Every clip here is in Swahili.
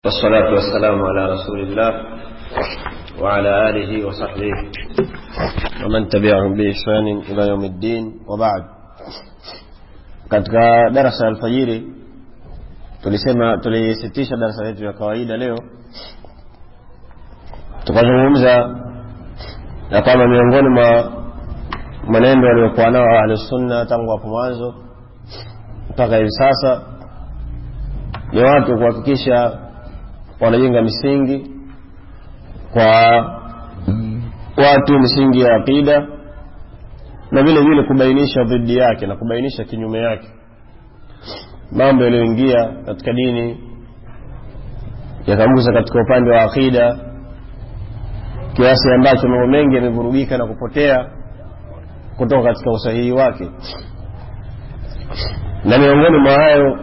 والصلاة والسلام على رسول الله وعلى آله وصحبه ومن تبعهم بإحسان إلى يوم الدين وبعد katika darasa ya alfajiri tulisema tulisitisha darasa letu ya kawaida leo tukazungumza ya kwamba miongoni mwa manendo waliokuwa nao ahlusunna tangu hapo mwanzo mpaka hivi sasa ni watu kuhakikisha wanajenga misingi kwa watu misingi ya aqida na vile vile kubainisha dhidi yake na kubainisha kinyume yake mambo yaliyoingia katika dini yakagusa katika upande wa aqida kiasi ambacho mambo mengi yamevurugika na kupotea kutoka katika usahihi wake na miongoni mwa hayo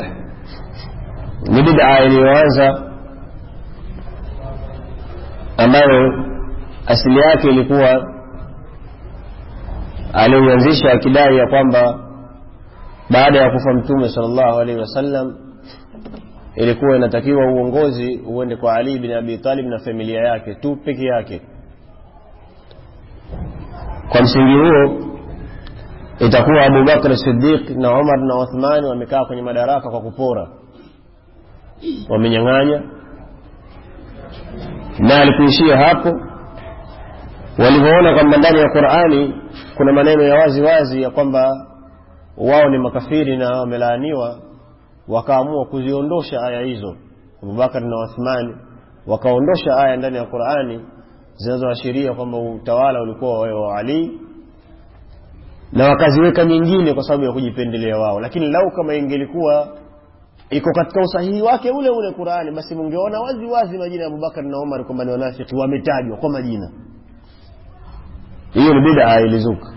ni bid'a iliyoanza ambayo asili yake ilikuwa aliuanzisha akidai ya kwamba baada ya kufa mtume sallallahu alaihi wasallam ilikuwa inatakiwa uongozi uende kwa Ali bin Abi Talib na familia yake tu peke yake. Kwa msingi huo itakuwa Abu Bakr Siddiq na Umar na Uthman wamekaa kwenye madaraka kwa kupora, wamenyang'anya na alikuishia hapo walivyoona kwamba ndani ya Qur'ani kuna maneno ya wazi wazi ya kwamba wao ni makafiri na wamelaaniwa wakaamua kuziondosha aya hizo Abubakar na Uthman wakaondosha aya ndani ya Qur'ani zinazoashiria kwamba utawala ulikuwa wa Ali na wakaziweka nyingine kwa sababu ya kujipendelea wao lakini lau kama ingelikuwa iko katika usahihi wake ule ule Qur'ani basi mungeona wazi wazi majina ya Abubakar na Umar kwamba ni wanafiki wametajwa kwa majina hiyo ni bid'a ilizuka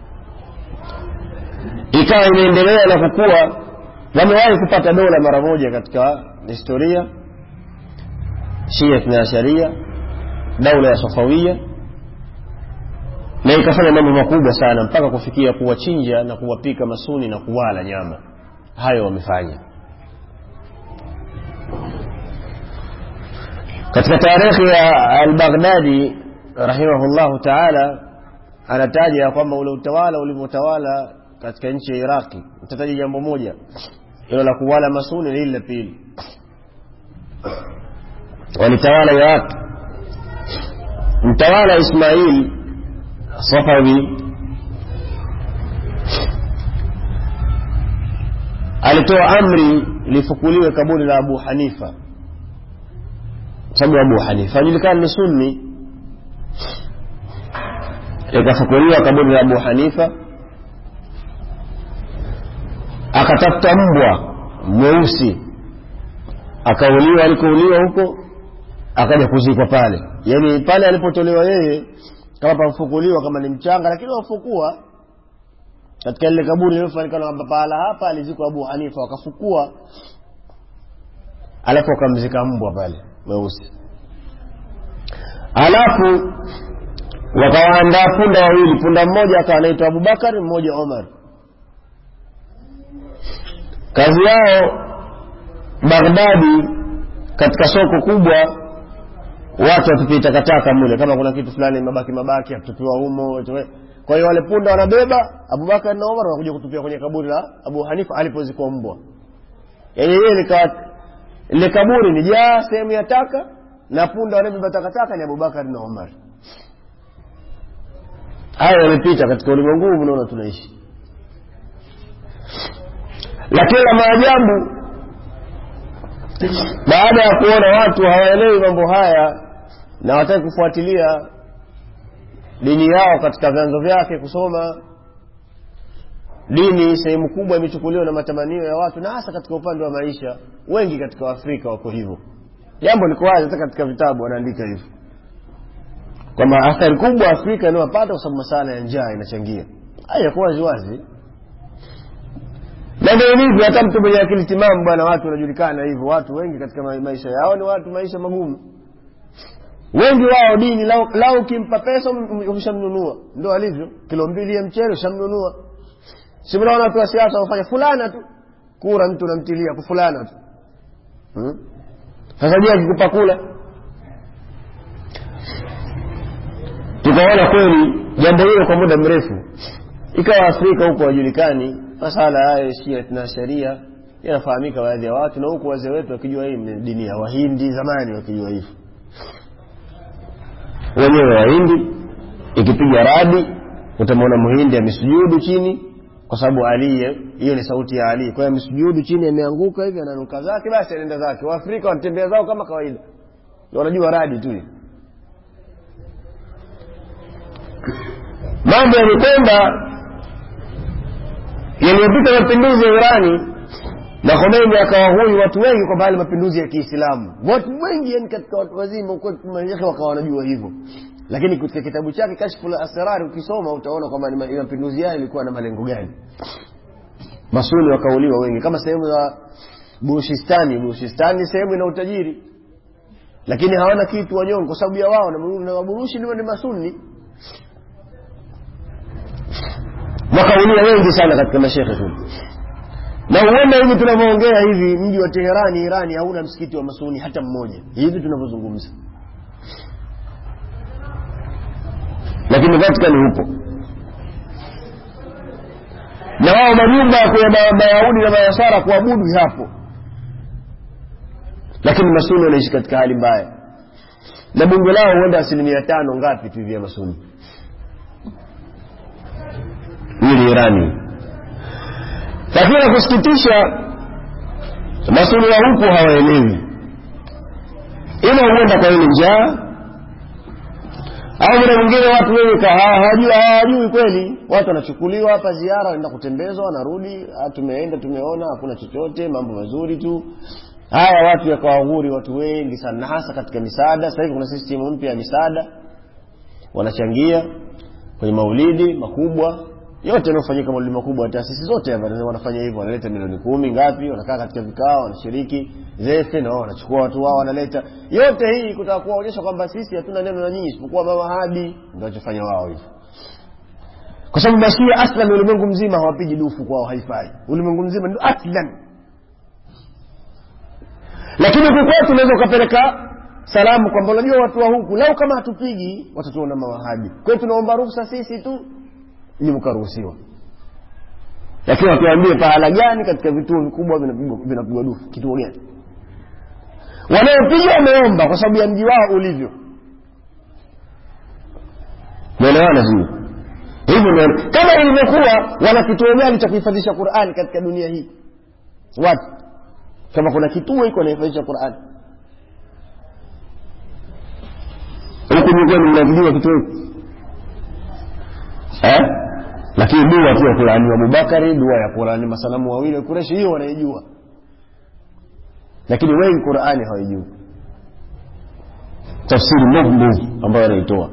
ikawa inaendelea na kukua wamewahi kupata dola mara moja katika historia Shia na Sharia daula ya Safawia na ikafanya mambo makubwa sana mpaka kufikia kuwachinja na kuwapika masuni na kuwala nyama hayo wamefanya katika tarehe ya al-Baghdadi rahimahullahu ta'ala anataja ya kwamba ule utawala ulivyotawala katika nchi ya Iraki nitataja jambo moja hilo la kuwala masuni na hili la pili walitawala Iraq mtawala Ismail Safawi alitoa amri lifukuliwe kaburi la Abu Hanifa sababu Abu Hanifa ajulikana ni sunni ikafukuliwa kaburi la Abu Hanifa akatafuta mbwa mweusi akauliwa alikouliwa huko akaja kuzikwa pale yaani pale alipotolewa yeye kama pafukuliwa kama ni mchanga lakini wafukua katika lile kaburi lilofanikana kwamba pahala hapa alizikwa Abu Hanifa wakafukua alafu wakamzika mbwa pale mweusi alafu wakawaandaa punda wawili punda mmoja akawa anaitwa Abubakar mmoja Omar kazi yao Baghdadi katika soko kubwa watu watupie takataka mule kama kuna kitu fulani mabaki mabaki atupiwa humo kwa hiyo wale punda wanabeba Abubakar na Omar wanakuja kutupia kwenye kaburi la Abu Hanifa alipozikwa mbwa yaani yeye likawa ile kaburi ni jaa sehemu ya taka na punda wanabeba takataka ni Abubakar na Umar. Haya yamepita katika ulimwengu huu mnaona tunaishi, lakini la maajabu, baada ya kuona watu hawaelewi mambo haya na hawataki kufuatilia dini yao katika vyanzo vyake kusoma dini sehemu kubwa imechukuliwa na matamanio ya watu na hasa katika upande wa maisha wengi katika waafrika wako hivyo jambo liko wazi hata katika vitabu wanaandika hivyo kwamba athari kubwa afrika inayopata kwa sababu masala ya njaa inachangia haya kwa wazi wazi na ndio hivyo hata mtu mwenye akili timamu bwana watu wanajulikana hivyo watu wengi katika maisha yao ni watu maisha magumu wengi wao dini lau, lau ukimpa pesa umeshamnunua ndio alivyo kilo mbili ya mchele ushamnunua si mnaona watu wa siasa wafanya fulana tu kura mtu unamtilia kwa fulana tu hmm? sasa je akikupa kula tukaona kweli jambo hilo kwa muda mrefu ikawa afrika huko wajulikani masala hayo shia na sharia yanafahamika baadhi ya watu na huku wazee wetu wakijua hii ni dini ya wahindi zamani wakijua hivyo wenyewe wahindi ikipiga radi utamwona mhindi amesujudu chini kwa sababu ali hiyo ni sauti ya ali kwa hiyo amesujudu chini ameanguka hivi ananuka zake basi anaenda zake waafrika wanatembea zao kama kawaida wanajua radi tu mambo yamekwenda yaliyopita mapinduzi ya irani na Khomeini akawahui watu wengi kwamba yale mapinduzi ya Kiislamu. Watu wengi yani katika watu wazima mashehe wakawa wanajua hivyo, lakini katika kitabu chake Kashfu la Asrar ukisoma utaona kwamba mapinduzi yale ilikuwa na malengo gani. Masuni wakauliwa wengi, kama sehemu za Bushistani. Bushistani ni sehemu ina utajiri, lakini hawana kitu wanyonge, kwa sababu ya wao na waburushi ni masuni. Wakauliwa wengi sana katika mashehe tu na huenda hivi tunavyoongea hivi mji wa Teherani Irani hauna msikiti wa masuni hata mmoja hivi tunavyozungumza, lakini Vatican hupo na wao majumba ya Mayahudi na Mayasara kuabudu hapo, lakini masuni wanaishi katika hali mbaya, na bunge lao huenda asilimia tano ngapi tu hivi ya masuni. Hii ni Irani lakini la kusikitisha masuni wa huku hawaelewi ima huenda kwa ile njaa au muda mwingine watu wengi hawajui kweli watu wanachukuliwa hapa ziara wanaenda kutembezwa wanarudi tumeenda tumeona hakuna chochote mambo mazuri tu haya watu yakawahuri watu wengi sana na hasa katika misaada sasa hivi kuna system mpya ya misaada wanachangia kwenye maulidi makubwa yote yanayofanyika maulidi makubwa taasisi zote wanafanya hivyo wanaleta milioni kumi ngapi wanakaa katika vikao wanashiriki zefe na wao wanachukua watu wao wanaleta yote hii kutaka kuwaonyesha kwamba sisi hatuna neno na nyinyi isipokuwa mawahadi ndio wanachofanya wao hivyo kwa sababu mashia aslan ulimwengu mzima hawapigi dufu kwao haifai ulimwengu mzima ndio aslan lakini huku kwetu unaweza ukapeleka salamu kwamba unajua watu wa huku lau kama hatupigi watatuona mawahabi kwa hiyo tunaomba ruhusa sisi tu ili mkaruhusiwa lakini watuambie pahala gani katika vituo vikubwa vinapigwa dufu kituo gani wanaopiga wameomba kwa sababu ya mji wao ulivyo naelewana sio hivyo ndio kama ilivyokuwa wana kituo gani cha kuhifadhisha qurani katika dunia hii watu kama kuna kituo hiko wanahifadhisha qurani huku nyumbani mnavijua kituo hiki eh? lakini dua tu ya kulaaniwa abubakari dua ya kulaani masanamu wawili kureshi hiyo wanaijua lakini wengi qurani hawaijui tafsiri mbovu ambayo wanaitoa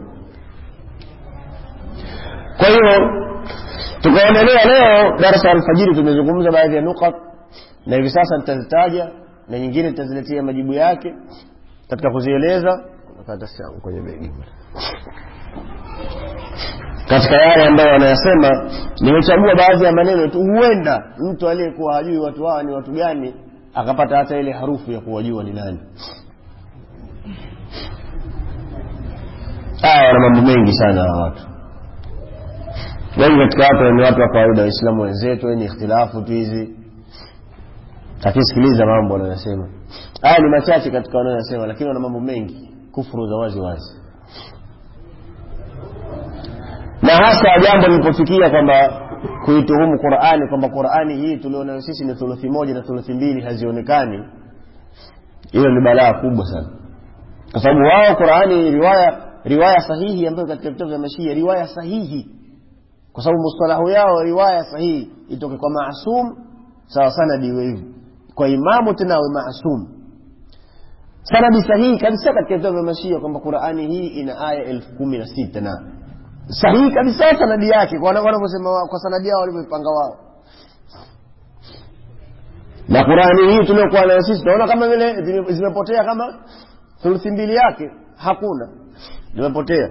kwa hiyo tukaendelea leo darasa ya alfajiri tumezungumza baadhi ya nukat na hivi sasa nitazitaja na nyingine nitaziletea majibu yake katika kuzieleza kwenye begi katika yale ambayo wanayasema nimechagua baadhi ya maneno tu huenda mtu aliyekuwa hajui watu hawa ni watu gani akapata hata ile harufu ya kuwajua ni nani haya wana mambo mengi sana hawa watu wengi katika watu ni watu wa kawaida waislamu wenzetu wenye ikhtilafu tu hizi akisikiliza mambo wanayosema haya ni machache katika wanayosema lakini wana mambo mengi kufuru za wazi wazi na hasa jambo lilipofikia kwamba kuituhumu qurani kwamba qurani hii tulionayo sisi ni thuluthi moja na thuluthi mbili hazionekani hilo ni balaa kubwa sana kwa sababu wao qurani riwaya riwaya sahihi ambayo katika vitabu vya mashia riwaya sahihi kwa sababu mustalahu yao riwaya sahihi itoke kwa maasum sawa sanadi iwe hivyo kwa imamu tena awe maasum sanadi sahihi kabisa katika vitabu vya mashia kwamba qurani hii ina aya elfu kumi na sita na sahihi kabisa sanadi yake kwa wanavyosema kwa sanadi yao walivyoipanga wao na qurani hii tuliokuwa nayo sisi tunaona kama vile zimepotea kama thuluthi mbili yake hakuna zimepotea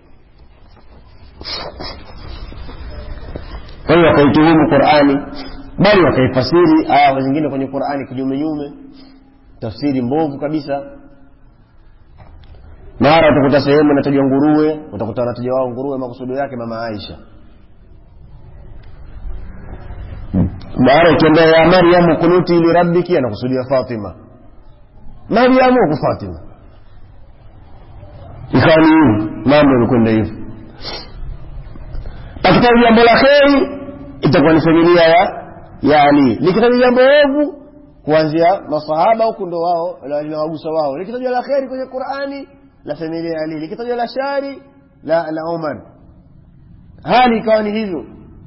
kwa hiyo wakaituhumu qurani bali wakaifasiri aya zingine kwenye qurani kinyumenyume tafsiri mbovu kabisa mara utakuta sehemu inatajwa nguruwe utakuta wanataja wao nguruwe makusudio yake mama aisha mara ikiambia ya maryamu kunuti lirabbiki anakusudia fatima maryamu huku fatima ikawa ni hivi mambo yamekwenda hivyo pakitaja jambo la kheri itakuwa ni familia ya ya ali likitaja jambo ovu kuanzia masahaba huku ndo wao linawagusa wao likitajwa la kheri kwenye qurani la familia ya ali likitajwa la shari la la umar hali ikawa ni hivyo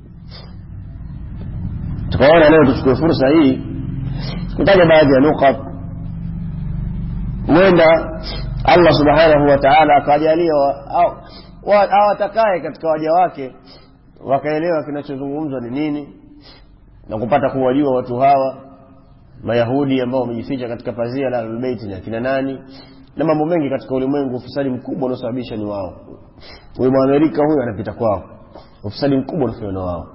tukaona leo tuchukue fursa hii kutaja baadhi ya nukat huenda allah subhanahu wa taala akawajalia awatakaye katika waja wake wakaelewa kinachozungumzwa ni nini na kupata kuwajua watu hawa mayahudi ambao wamejificha katika pazia la ahlulbeiti ni akina nani na mambo mengi katika ulimwengu ufisadi mkubwa unaosababisha ni wao huyu mwamerika huyu anapita kwao ufisadi mkubwa unafanywa na wao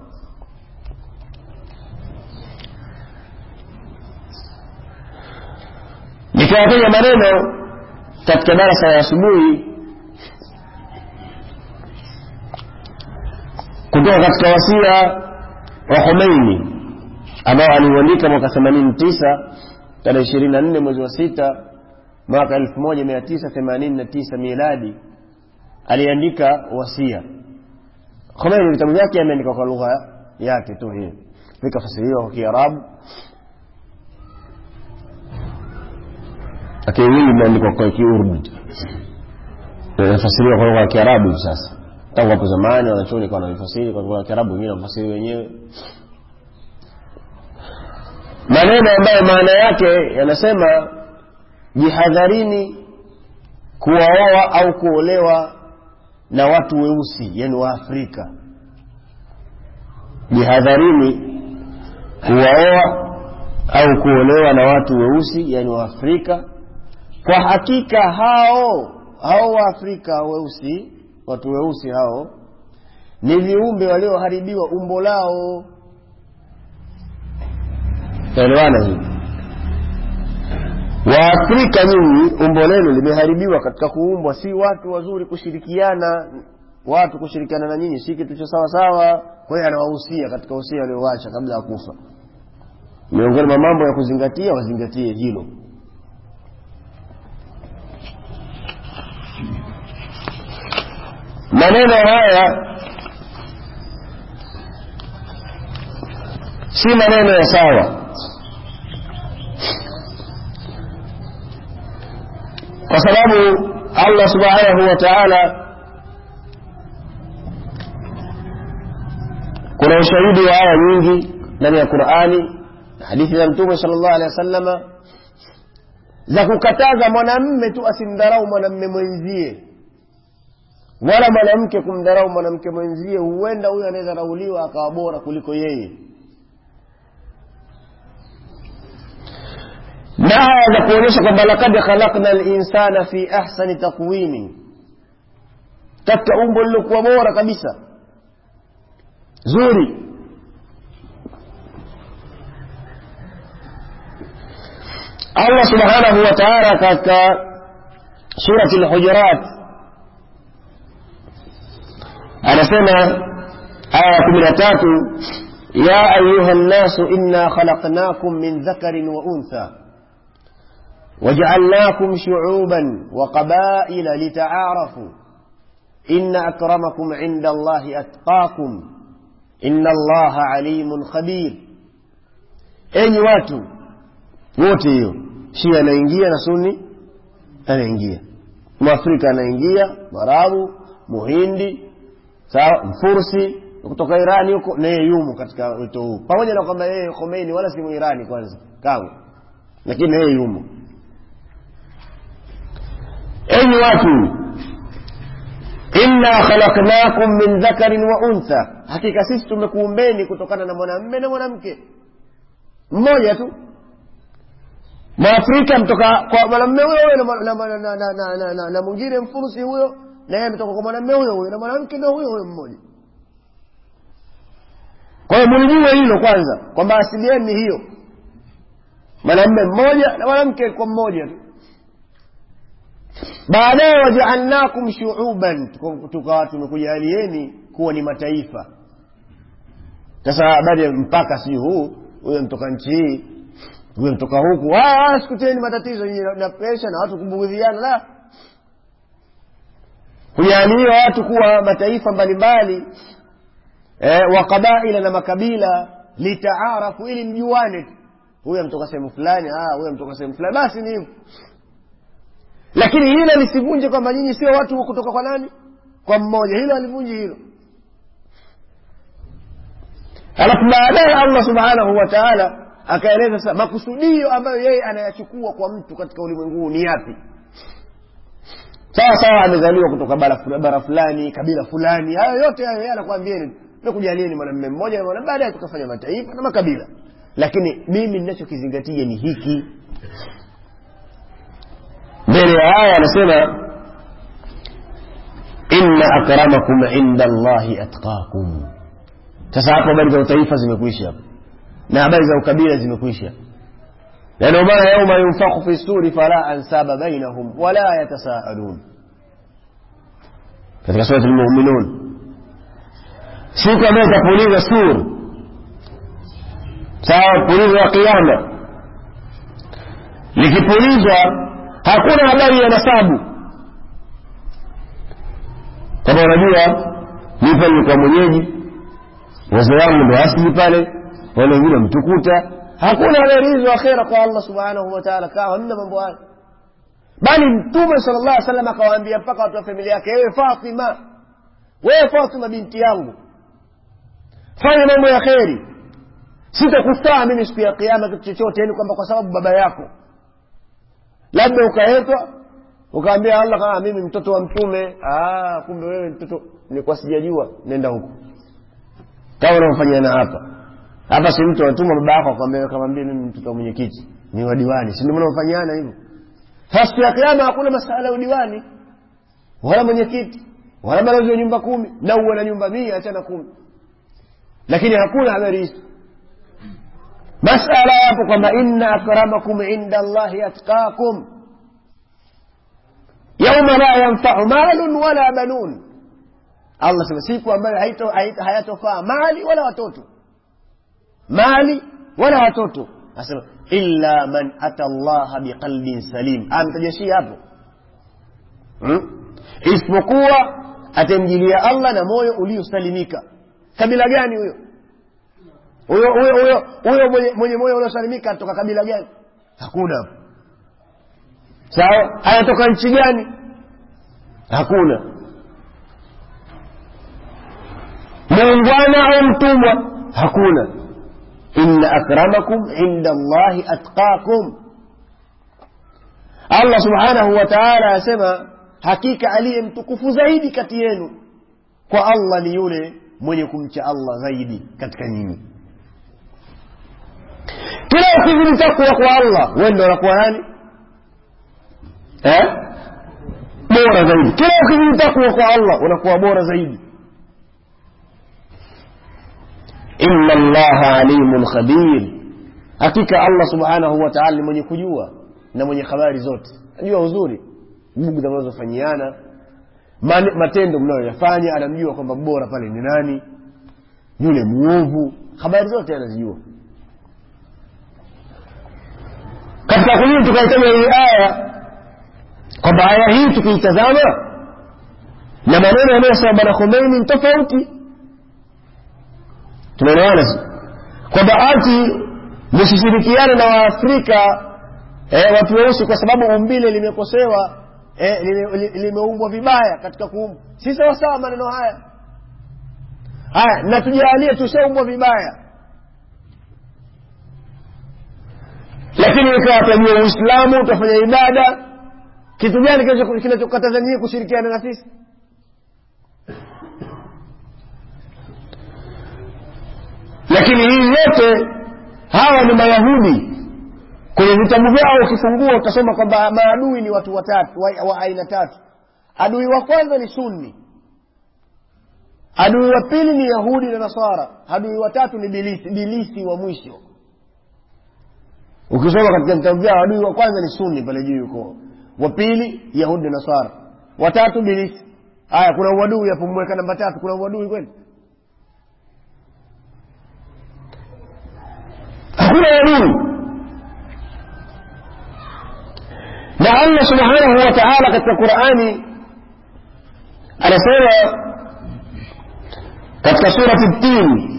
nikiwataja maneno katika darasa ya asubuhi kutoka katika wasia wa Khomeini ambao aliuandika mwaka 89 tarehe 24 mwezi wa sita mwaka 1989 miladi aliandika wasia Khomeini vitabu vyake ameandika kwa lugha yake tu hii vikafasiriwa kwa Kiarabu lakini vingi vimeandikwa kwa Kiurdu inafasiriwa kwa lugha ya Kiarabu hivi sasa tangu hapo zamani wanachuoni kwa wanavifasiri kwa lugha ya Kiarabu wengine wanafasiri wenyewe maneno ambayo maana yake yanasema jihadharini kuwaoa au kuolewa na watu weusi yani wa Afrika jihadharini kuwaoa au kuolewa na watu weusi yani wa Afrika kwa hakika hao hao wa Afrika weusi watu weusi hao ni viumbe walioharibiwa umbo lao taelewana hivi waafrika nyinyi umbo lenu limeharibiwa katika kuumbwa si watu wazuri kushirikiana watu kushirikiana na nyinyi si kitu cha sawa sawa kwa hiyo anawahusia katika usia aliowacha kabla ya kufa miongoni mwa mambo ya kuzingatia wazingatie hilo maneno haya si maneno ya sawa kwa sababu allah subhanahu wa taala kuna ushahidi wa aya nyingi ndani ya qurani hadithi za mtume sala llahu alehi wa sallama za kukataza mwanamme tu asimdharau mwanamme mwenzie wala mwanamke kumdharau mwanamke mwenzie huenda huyo anayedharauliwa akawa bora kuliko yeye na aya za kuonyesha kwamba lakad khalakna linsana fi ahsani takwimi katika umbo lilokuwa bora kabisa zuri allah subhanahu wa taala katika surati lhujurat anasema aya ya kumi na tatu ya ayuha nnasu inna khalaqnakum min dhakarin wa untha وجعلناكم شعوبا وقبائل لتعارفوا إن أكرمكم عند الله أتقاكم إن الله عليم خبير أي watu wote hiyo shia anaingia na sunni anaingia mwafrika anaingia mwarabu muhindi sawa mfursi kutoka irani huko naye yumo katika wito huu pamoja na kwamba yeye khomeini wala si muirani kwanza kamwe lakini yeye yumo enyi watu inna khalaqnakum min dhakarin wa untha hakika sisi tumekuumbeni kutokana na mwanamme na mwanamke mmoja tu mwafrika mtoka kwa mwanamme huyo huyo na- na- na- na- na- na- na- na- na mwingine mfurusi huyo na yeye ametoka kwa mwanamme huyo huyo na mwanamke ndio huyo huyo mmoja kwa hiyo mulijue hilo kwanza kwamba asili yenu ni hiyo mwanamme mmoja na mwanamke kwa mmoja tu baadaye wajaalnakum shuuban tukawa tumekujalieni kuwa ni mataifa sasa habari ya mpaka sijui huu huyo mtoka nchi hii huyo mtoka huku sikuteni matatizo nyinyi na presha na watu kubugudhiana la kujaliwa watu kuwa mataifa mbalimbali eh, wa qabaila na makabila litaarafu ili mjuane huyo mtoka sehemu fulani huyo mtoka sehemu fulani basi ni hivyo lakini hilo lisivunje kwamba nyinyi sio watu kutoka kwa nani kwa mmoja hilo alivunji hilo alafu baadaye allah subhanahu wa taala akaeleza sasa makusudio ambayo yeye anayachukua kwa mtu katika ulimwengu huu ni yapi sawa sawa amezaliwa kutoka bara, bara fulani kabila fulani hayo yote hayo yeye anakwambieni mekujalieni mwanamme mmoja na baadaye tukafanya mataifa na makabila lakini mimi ninachokizingatia ni hiki mbele ya haya anasema inna akramakum inda allahi atqakum sasa hapo habari za utaifa zimekwisha hapo na habari za ukabila zimekwisha na ndio maana yauma yunfakhu fi suri fala ansaba bainahum wala yatasaalun katika surat lmuminun siku ambayo itapuliza sur sawa pulizo wa kiama likipulizwa hakuna habari ya nasabu kama unajua mi pale nilikuwa mwenyeji wazee wangu ndo asili pale wale wengine wamtukuta hakuna habari hizo akhera kwa allah subhanahu wataala kaa hamna mambo hayo bali mtume sala llah salam akawaambia mpaka watu wa familia yake wewe fatima wewe fatima binti yangu fanya mambo ya kheri sitakufaa mimi siku ya kiama kitu chochote yani kwamba kwa sababu baba yako labda ukaetwa ukaambia allah kama mimi mtoto wa mtume ah, kumbe wewe mtoto nilikuwa sijajua nenda huko kama unaofanyana hapa hapa si mtu watuma baba yako akwambia akamwambia mimi mtoto wa mwenyekiti ni wa diwani si ndio mnaofanyana hivyo sasa siku ya kiama hakuna masala ya udiwani wala mwenyekiti wala balozi wa nyumba kumi na uwe na nyumba mia achana kumi lakini hakuna habari hizo masala yapo kwamba inna akramakum inda allahi atqakum yauma la yanfau malun wala banun allah sema siku ambayo hayatofaa mali wala watoto mali wala watoto asema illa man ata llaha biqalbin salim amtajashia hapo hmm? isipokuwa atamjilia allah na moyo uliosalimika kabila gani huyo huyo huyo huyo huyo mwenye, mwenye moyo uliosalimika anatoka kabila gani hakuna hapo sawa anatoka nchi gani hakuna muungwana au mtumwa hakuna inna akramakum inda allahi atqakum allah subhanahu wa taala asema hakika aliye mtukufu zaidi kati yenu kwa allah ni yule mwenye kumcha allah zaidi katika nyinyi kila ukizidi takwa kwa allah wewe ndo unakuwa nani eh? bora zaidi kila ukizidi takwa kwa allah unakuwa bora zaidi inna allaha alimun khabir hakika allah subhanahu wa taala ni mwenye kujua na mwenye habari zote najua uzuri bugdha mnazofanyiana matendo mnayoyafanya anamjua kwamba bora pale ni nani yule mwovu habari zote anazijua katika kunini tukaitaja hii aya kwamba aya hii tukiitazama na maneno yanayosema bwana khomeini ni tofauti tunaelewana si kwamba ati msishirikiane na waafrika eh, watu weusi kwa sababu umbile limekosewa eh, limeumbwa vibaya katika kuumbwa si sawasawa maneno haya haya na tujalie tushaumbwa vibaya lakini ikawa tajua uislamu utafanya ibada kitu gani kinachokataza nyie kushirikiana na sisi lakini hii yote hawa ni mayahudi kwenye vitabu vyao ukifungua utasoma kwamba maadui ni watu watatu wa, wa aina tatu adui wa kwanza ni sunni adui wa pili ni yahudi na nasara adui wa tatu ni bilisi bilisi wa mwisho ukisoma katika vitabu vyao adui wa kwanza ni sunni pale juu yuko wa pili yahudi na nasara watatu bilisi haya kuna uadui hapo mweka namba tatu kuna uadui kweli hakuna uadui na allah subhanahu wa taala katika qurani anasema katika surati tin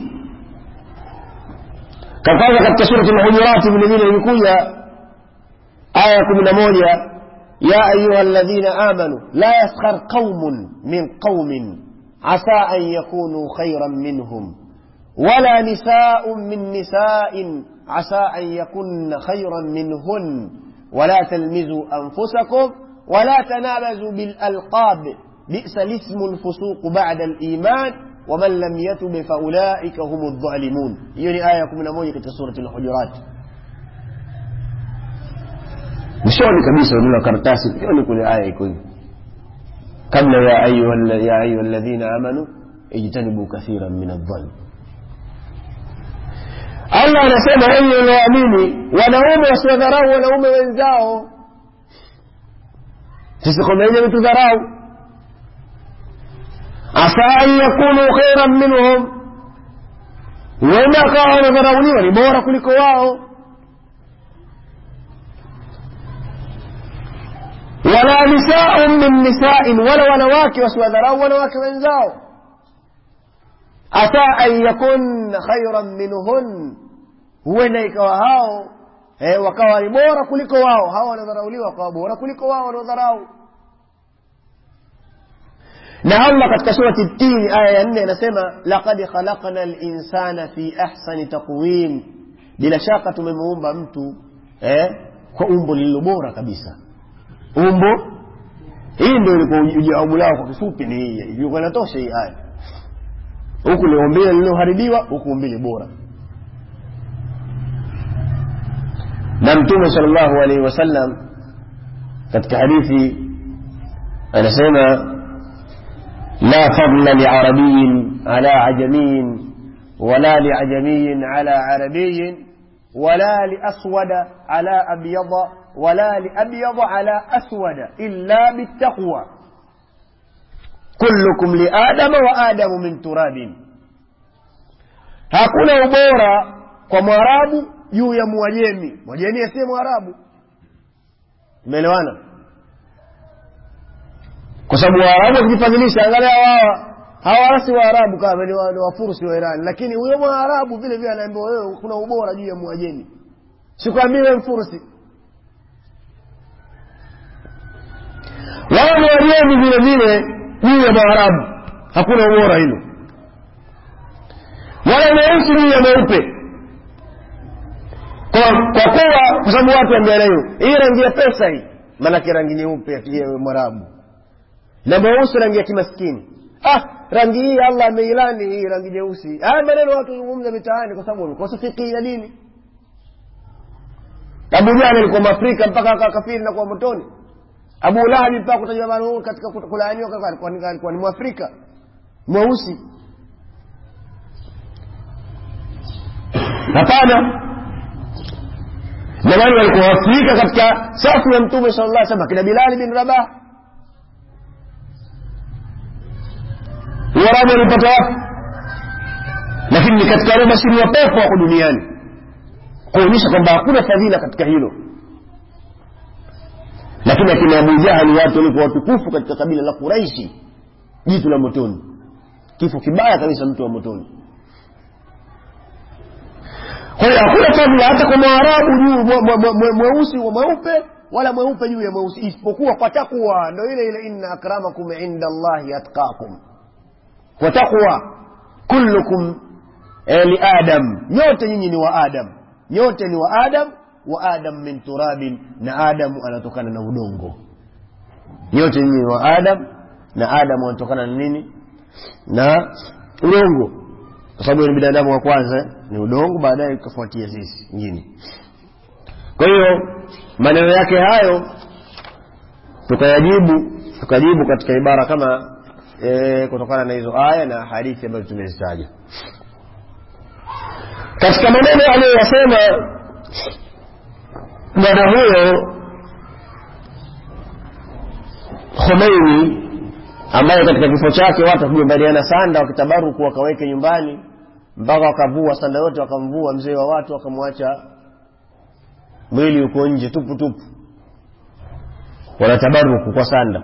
kwanza katika surati lhujurati vile vile imekuja aya kumi na moja يا أيها الذين آمنوا لا يسخر قوم من قوم عسى أن يكونوا خيرا منهم ولا نساء من نساء عسى أن يكن خيرا منهن ولا تلمزوا أنفسكم ولا تنابزوا بالألقاب بئس الاسم الفسوق بعد الإيمان ومن لم يتب فأولئك هم الظالمون يوني آية من موجة سورة الحجرات mwishoni kabisa ununa karatasi mwishoni kule aya iko hivi kabla ya ayuha ya ayuha alladhina amanu ijtanibu kathiran min adh-dhann Allah anasema enyi walioamini wanaume wasiwadharau wanaume wenzao sisi kwamba yenye ametudharau asa an yakunu khairan minhum huenda akawa wanadharauliwa ni bora kuliko wao wala nisaun min nisain wala wanawake wasiwadharau wanawake wenzao asa an yakunna khairan minhun huenda ikawa hao eh, wakawa ni bora kuliko wao hao wanadharauliwa wakawa bora kuliko wao wanaodharau na allah katika surati tini aya ya nne anasema laqad khalaqna linsana fi ahsani taqwim bila shaka tumemuumba mtu eh, kwa umbo lililo bora kabisa umbo hii ndio ilikuwa jawabu lao kwa kifupi ni hii ilikuwa inatosha hii aya huku ni umbile lililoharibiwa huku umbile bora na mtume sal llahu alaihi wasallam katika hadithi anasema la fadla liarabiyin ala ajamiyin wala liajamiyin ala arabiyin ولا لأسود على أبيض ولا لأبيض على أسود إلا بالتقوى كلكم لآدم وآدم من تراب hakuna ubora kwa mwarabu juu ya mwajemi mwajemi asiye mwarabu imeelewana kwa sababu waarabu wakijifadhilisha angalia wawa hawa si waarabu kama ni wafursi wa irani lakini huyo mwarabu vile vile anaambiwa wewe kuna ubora juu ya mwajemi sikwambii we mfursi wao ni wajemi vile vile juu ya mwarabu hakuna ubora hilo wala mweusi juu ya mweupe kwa kwa kuwa kwa sababu watu ambiana hiyo hii rangi ya pesa hii maanake rangi nyeupe ya mwarabu na mweusi rangi ya kimaskini ah rangi hii allah ameilani hii rangi nyeusi haya maneno watu zungumza mitaani kwa sababu wamekosa fikii ya dini abu jahli alikuwa mwafrika mpaka akakafiri na kuwa motoni abu lahabi mpaka kutajwa mara katika kulaaniwa alikuwa ni mwafrika mweusi hapana jamani walikuwa waafrika katika safu ya mtume sala llah sallam akina bilali bin rabah uarabu walipata wapi lakini ni katika wale bashiri wa pepo wako duniani kuonyesha kwamba hakuna fadhila katika hilo lakini akina abu jahali watu walikuwa watukufu katika kabila la quraishi jitu la motoni kifo kibaya kabisa mtu wa motoni kwa hiyo hakuna fadhila hata kwa mwarabu juu mweusi wa mweupe wala mweupe juu ya mweusi isipokuwa kwa takwa ndo ile ile inna akramakum inda allahi atqakum kwa takwa kullukum eh, li adam nyote nyinyi ni wa adam nyote ni wa adam wa adam min turabin na adamu anatokana na udongo nyote nyinyi ni wa adam na adamu anatokana na nini na udongo kwa sababu ni binadamu wa kwanza ni udongo baadaye ikafuatia sisi nyingine kwa hiyo maneno yake hayo tukayajibu tukajibu katika ibara kama e, kutokana na hizo aya na hadithi ambazo tumezitaja katika maneno aliyoyasema bwana huyo khomeini ambaye katika kifo chake watu wakigombaniana sanda wakitabaruku wakaweke nyumbani mpaka wakavua sanda yote wakamvua mzee wa watu wakamwacha mwili uko nje tupu tupu wanatabaruku kwa sanda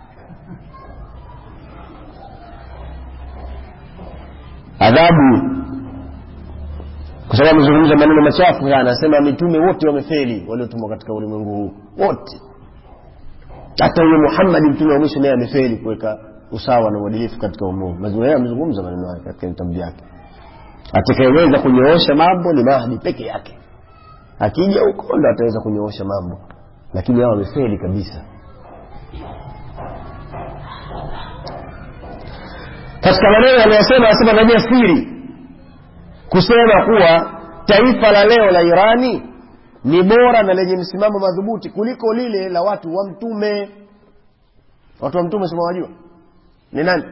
adhabu kwa sababu amezungumza maneno machafu sana anasema mitume wote wamefeli waliotumwa katika ulimwengu huu wote hata huyo muhammadi mtume wa mwisho naye amefeli kuweka usawa na uadilifu katika umumu yeye amezungumza maneno haya katika vitabu vyake atakayeweza kunyoosha mambo ni mahdi peke yake akija huko ndo ataweza kunyoosha mambo lakini hao wamefeli kabisa katika maneno aliyosema anasema najia siri kusema kuwa taifa la leo la irani ni bora na lenye msimamo madhubuti kuliko lile la watu wa mtume watu wa mtume simawajua ni nani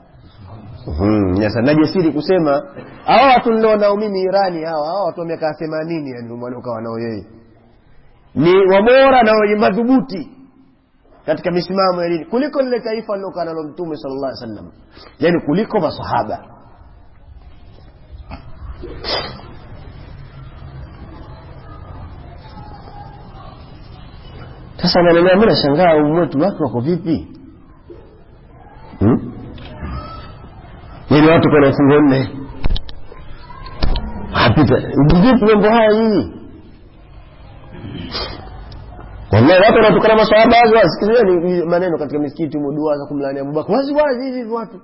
sasa najasiri kusema hawa watu nilionao mimi irani hawa hawa watu wa miaka themanini yani waliokawa nao yeye ni wabora na wenye madhubuti katika misimamo ya dini kuliko lile taifa lilokaa nalo mtume sala llah sallam yani kuliko masahaba sasa nanenea mi nashangaa umwetu watu wako vipi hmm? yani watu kwana fungo nne apita vipi mambo haya nyinyi wallahi watu wanatukana masahaba wazi wazi sikizeni maneno katika misikiti mudua za kumlani abubakar wazi wazi hivi hivi watu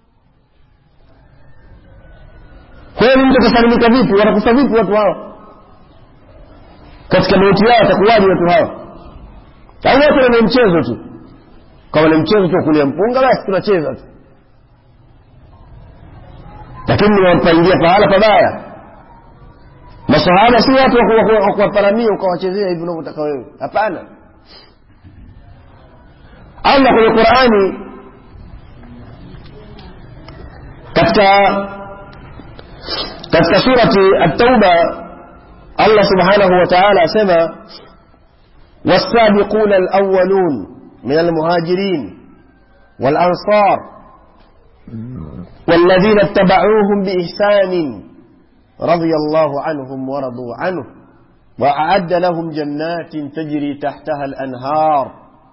kwa hiyo mtu atasalimika vipi watakufa vipi watu hawa katika mauti yao watakuwaji watu hawa au wote ni mchezo tu kama ni mchezo tu kulia mpunga basi tunacheza tu lakini niwapangia pahala pabaya masahaba si watu wa kuwaparamia ukawachezea hivi unavyotaka wewe hapana allah kwenye qurani katika katika surati at-tauba allah subhanahu wa ta'ala asema والسابقون الأولون من المهاجرين والأنصار والذين اتبعوهم بإحسان رضي الله عنهم ورضوا عنه وأعد لهم جنات تجري تحتها الأنهار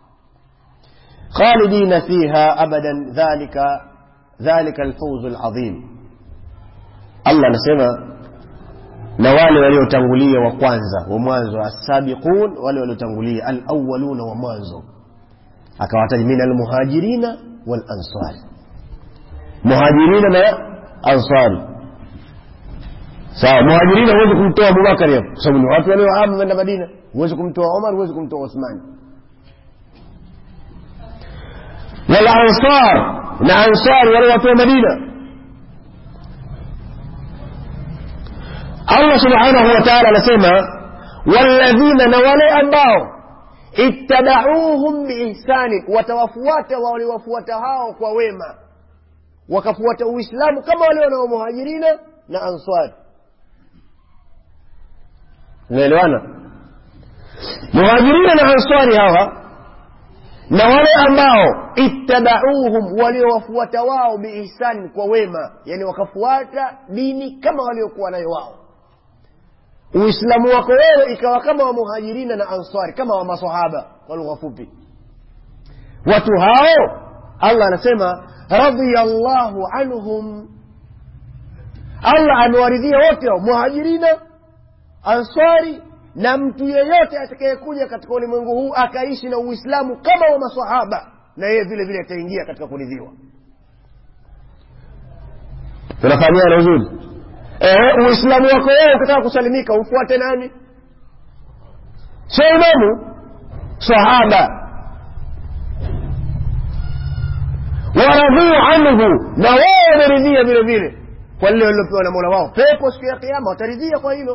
خالدين فيها أبدا ذلك ذلك الفوز العظيم الله نسمى na wale waliotangulia wa kwanza wa mwanzo assabiqun wale waliotangulia alawaluna wa mwanzo akawataja min almuhajirina walansari muhajirina na ansari sawa muhajirina huwezi kumtoa abubakari hapo kwa sababu ni watu waliohama kwenda madina huwezi kumtoa omar huwezi kumtoa uthmani walansar na ansari wale watu wa madina allah subhanahu wa taala anasema walladhina na wale ambao ittabauhum biihsani watawafuata waliwafuata hao kwa wema wakafuata uislamu kama wale wanaomuhajirina na answari unaelewana muhajirina na answari hawa na wale ambao ittabauhum waliowafuata wao biihsani kwa wema yani wakafuata dini kama waliokuwa nayo wao uislamu wako wewe ikawa kama wa muhajirina na ansari kama wa masahaba kwa lugha fupi watu hao allah anasema radiyallahu anhum allah amewaridhia wote hao muhajirina ansari na mtu yeyote atakayekuja katika ulimwengu huu akaishi na uislamu kama wa masahaba na yeye vile vile ataingia katika kuridhiwa tunafahamiana uzuri eh, uislamu wako wewe ukitaka kusalimika ufuate nani sio imamu sahaba waradhuu anhu na wao wameridhia vile vile kwa lile walilopewa na mola wao pepo siku ya kiama wataridhia kwa hilo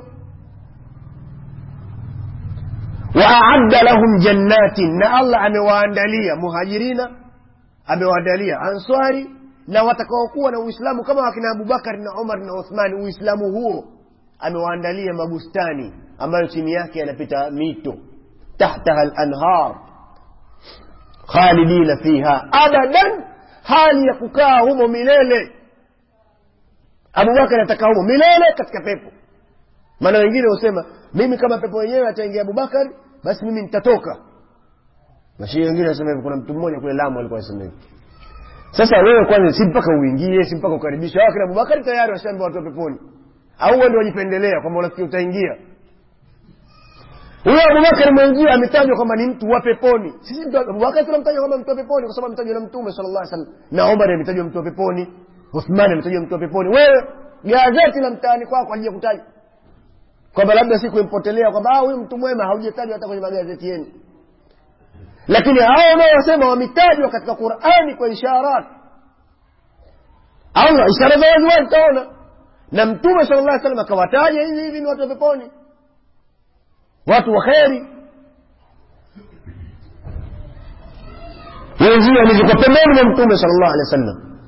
waaadda lahum jannatin na allah amewaandalia muhajirina amewaandalia answari na watakaokuwa na uislamu kama wakina abubakari na umar na uthmani uislamu huo amewaandalia mabustani ambayo chini yake yanapita mito tahtaha lanhar khalidina fiha abadan hali ya kukaa humo milele abubakar atakaa humo milele katika pepo maana wengine husema mimi kama pepo wenyewe ataingia abubakar basi mimi nitatoka mashii wengine wanasema hivi kuna mtu mmoja kule lamu alikuwa anasema hivi sasa wewe kwanza si mpaka uingie si mpaka ukaribishwe hawa kina abubakari tayari washaambia watu wa peponi au wewe ndio wajipendelea kwamba unafikiri utaingia huyo abubakari mwenzio ametajwa kwamba ni mtu wa peponi sisi mtu abubakari tunamtaja kwamba mtu wa peponi kwa sababu ametajwa na mtume sala llah salam na omar ametajwa mtu wa peponi uthmani ametajwa mtu wa peponi wewe gazeti la mtaani kwako alijakutaja kwamba labda siku impotelea kwamba ah, huyu mtu mwema haujatajwa hata kwenye magazeti yenu lakini hao wanaosema wametajwa katika qurani kwa isharat au ishara za waziwazi utaona na mtume sala llah salam akawataja hivi hivi ni watu wa peponi watu wa kheri wenzio wamezikwa pembeni mwa mtume sala llahu alehi wa sallam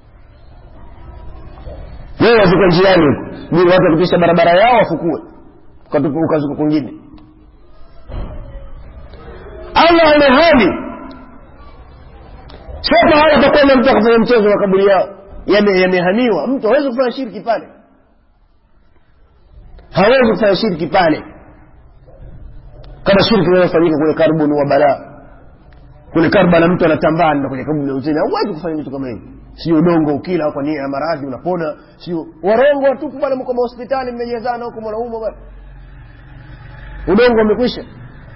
wewe wazikwa njiani huko watu wakipisha barabara yao wafukue ukazuka kwingine allah ana hali sio pahala pakwenda mtu akafanya mchezo wa kaburi yao yamehamiwa yame mtu hawezi kufanya shirki pale hawezi kufanya shirki pale kama shirki inayofanyika kule karbuni wa balaa kule karbala mtu anatambaa na kwenye kaburi la Hussein hauwezi kufanya vitu kama hivi sio udongo ukila kwa nia ya maradhi unapona sio warongo watupu bwana mko mahospitali mmejazana huko mwanaumwa bwana udongo umekwisha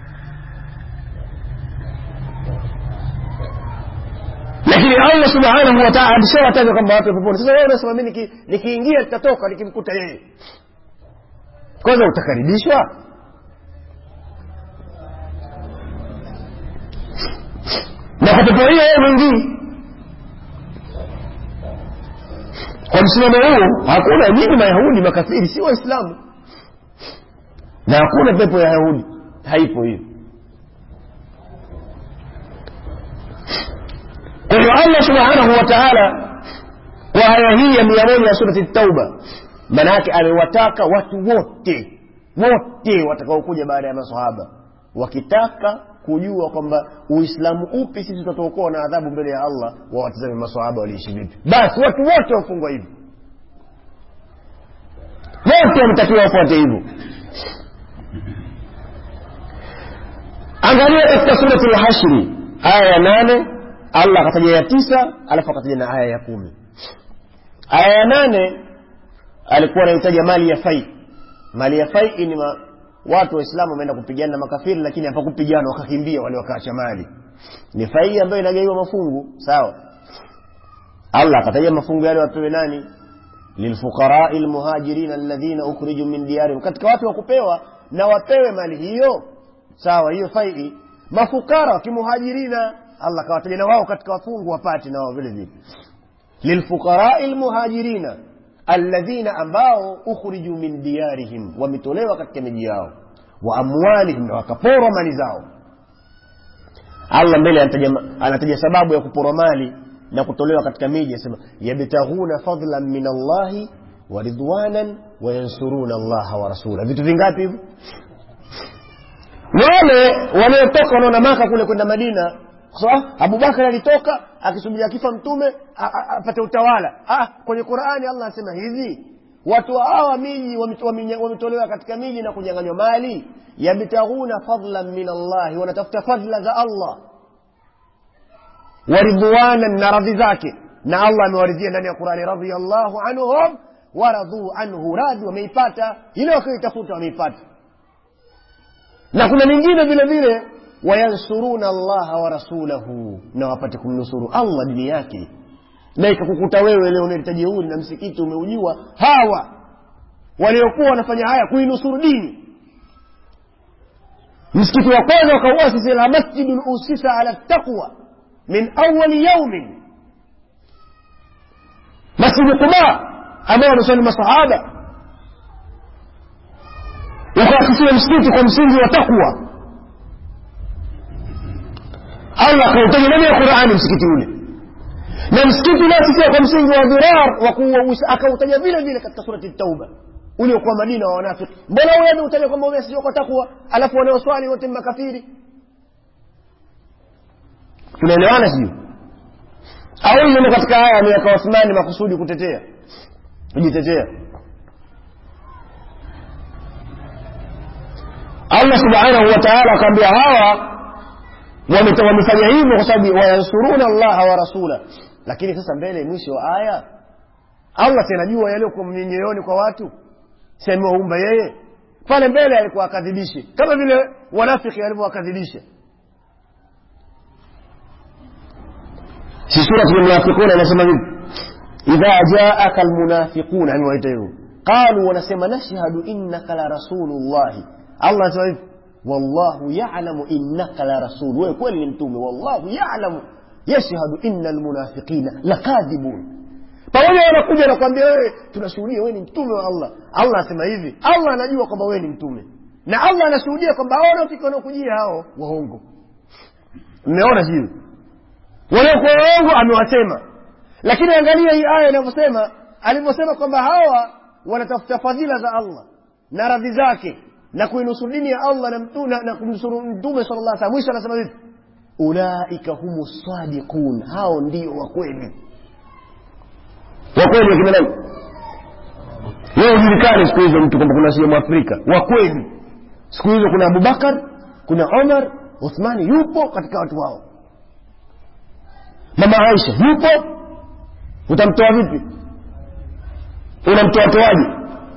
lakini allah subhanahu wataala alishawataja kwamba watu peponi sasa wewe unasema mi nikiingia nitatoka nikimkuta yeye kwanza utakaribishwa na kwa pepo hiyo yeye mwingine kwa msimamo huu hakuna nyinyi mayahudi makafiri si waislamu na hakuna pepo ya yahudi haipo hiyo kwa hiyo allah subhanahu wa taala kwa aya hii ya mia moja ya surati tauba maana yake amewataka watu wote wote watakaokuja baada ya masahaba wakitaka kujua kwamba uislamu upi sisi tutatuokoa na adhabu mbele ya allah wawatizame masahaba waliishi vipi basi watu wote wafungwa hivyo wote wametakiwa wafuate hivyo angalia katika surati lhashri aya ya nane allah akataja ya tisa alafu akataja na aya ya kumi aya ya nane alikuwa anahitaja mali ya fai mali ya fai ni ma, watu waislamu wameenda kupigana na makafiri lakini hapakupigana wakakimbia wale wakaacha mali ni fai ambayo inagaiwa mafungu sawa allah akataja mafungu yale wapewe nani lilfuqarai lmuhajirin alladhina ukhriju min diyarihim katika watu wa kupewa na wapewe mali hiyo sawa hiyo fai mafukara wakimuhajirina allah akawataja na wao katika wafungu wapate na wao vile vile lilfuqarai lmuhajirina alladhina ambao ukhriju min diyarihim wametolewa katika miji yao wa amwalihim na wakaporwa mali zao allah mbele anataja, anataja sababu ya kuporwa mali na kutolewa katika miji asema yabtaghuna fadlan min allahi wa ridwanan wayansuruna allaha wa rasula vitu vingapi hivyo wale waliotoka wanaona maka kule kwenda madina so, ah, abubakar alitoka akisubiri akifa mtume apate utawala ah, kwenye qurani allah anasema hivi watu hawa miji wametolewa katika miji na kunyang'anywa mali yabtaghuna fadlan min allahi wanatafuta fadla za allah waridwanan na radhi zake na allah amewaridhia ndani ya qurani radiallahu anhum waradhuu anhu radhi wameipata ile wakiitafuta wameipata na kuna mingine vile vile wayansuruna allaha wa rasulahu na wapate kumnusuru allah dini yake na ikakukuta wewe leo unaleta jeuri na msikiti umeujua hawa waliokuwa wanafanya haya kuinusuru dini msikiti wa kwanza wakauasisi la masjidun usisa ala taqwa min awali yaumin masjidi quba ambao wanaswali masahaba ukaasisiwa msikiti kwa msingi wa takwa allah akautaja ndani ya qurani msikiti ule na msikiti unaasisiwa kwa msingi wa dhirar wa kuua akautaja vile vile katika surati tauba uliokuwa madina wa wanafiki mbona wewe utaja kwamba umesijua kwa takwa alafu wanaoswali wote ni makafiri tunaelewana sijui au hiyo ni katika haya ameweka Uthmani makusudi kutetea kujitetea Allah subhanahu wa ta'ala akaambia hawa wameta- wamefanya hivyo kwa sababu wayansuruna allaha wa rasula lakini sasa mbele mwisho wa aya allah si anajua yaliyokuwa mnyenyeoni kwa watu si amewaumba yeye pale mbele alikuwa akadhibishe kama vile wanafiki alivyowakadhibisha si surati lmunafiquna inasema vipi idha jaaka almunafiquna amewaita hivyo qalu wanasema nashhadu innaka la rasulullahi allah anasema hivi wallahu yalamu innaka la rasul wewe kweli ni mtume wallahu yalamu yashhadu inna almunafiqina lakadhibun pamoja wanakuja nakwambia wewe tunashuhudia wewe ni mtume wa allah allah anasema hivi allah anajua kwamba wewe ni mtume na allah anashuhudia kwamba hao wanaofika wanaokujia hao waongo mmeona sio waliokuwa waongo amewasema lakini angalia hii aya inavyosema alivyosema kwamba hawa wanatafuta fadhila za allah na radhi zake na kuinusuru dini ya allah na, mtu, na, na kumnusuru mtume sala llah salam mwisho anasema vipi ulaika humu sadiqun hao ndio wakweli wakweli wakina nani leo ujulikane siku hizo mtu kwamba kuna sehemu afrika wakweli siku hizo kuna abubakar kuna omar uthmani yupo katika watu wao mama aisha yupo utamtoa vipi unamtoa toaje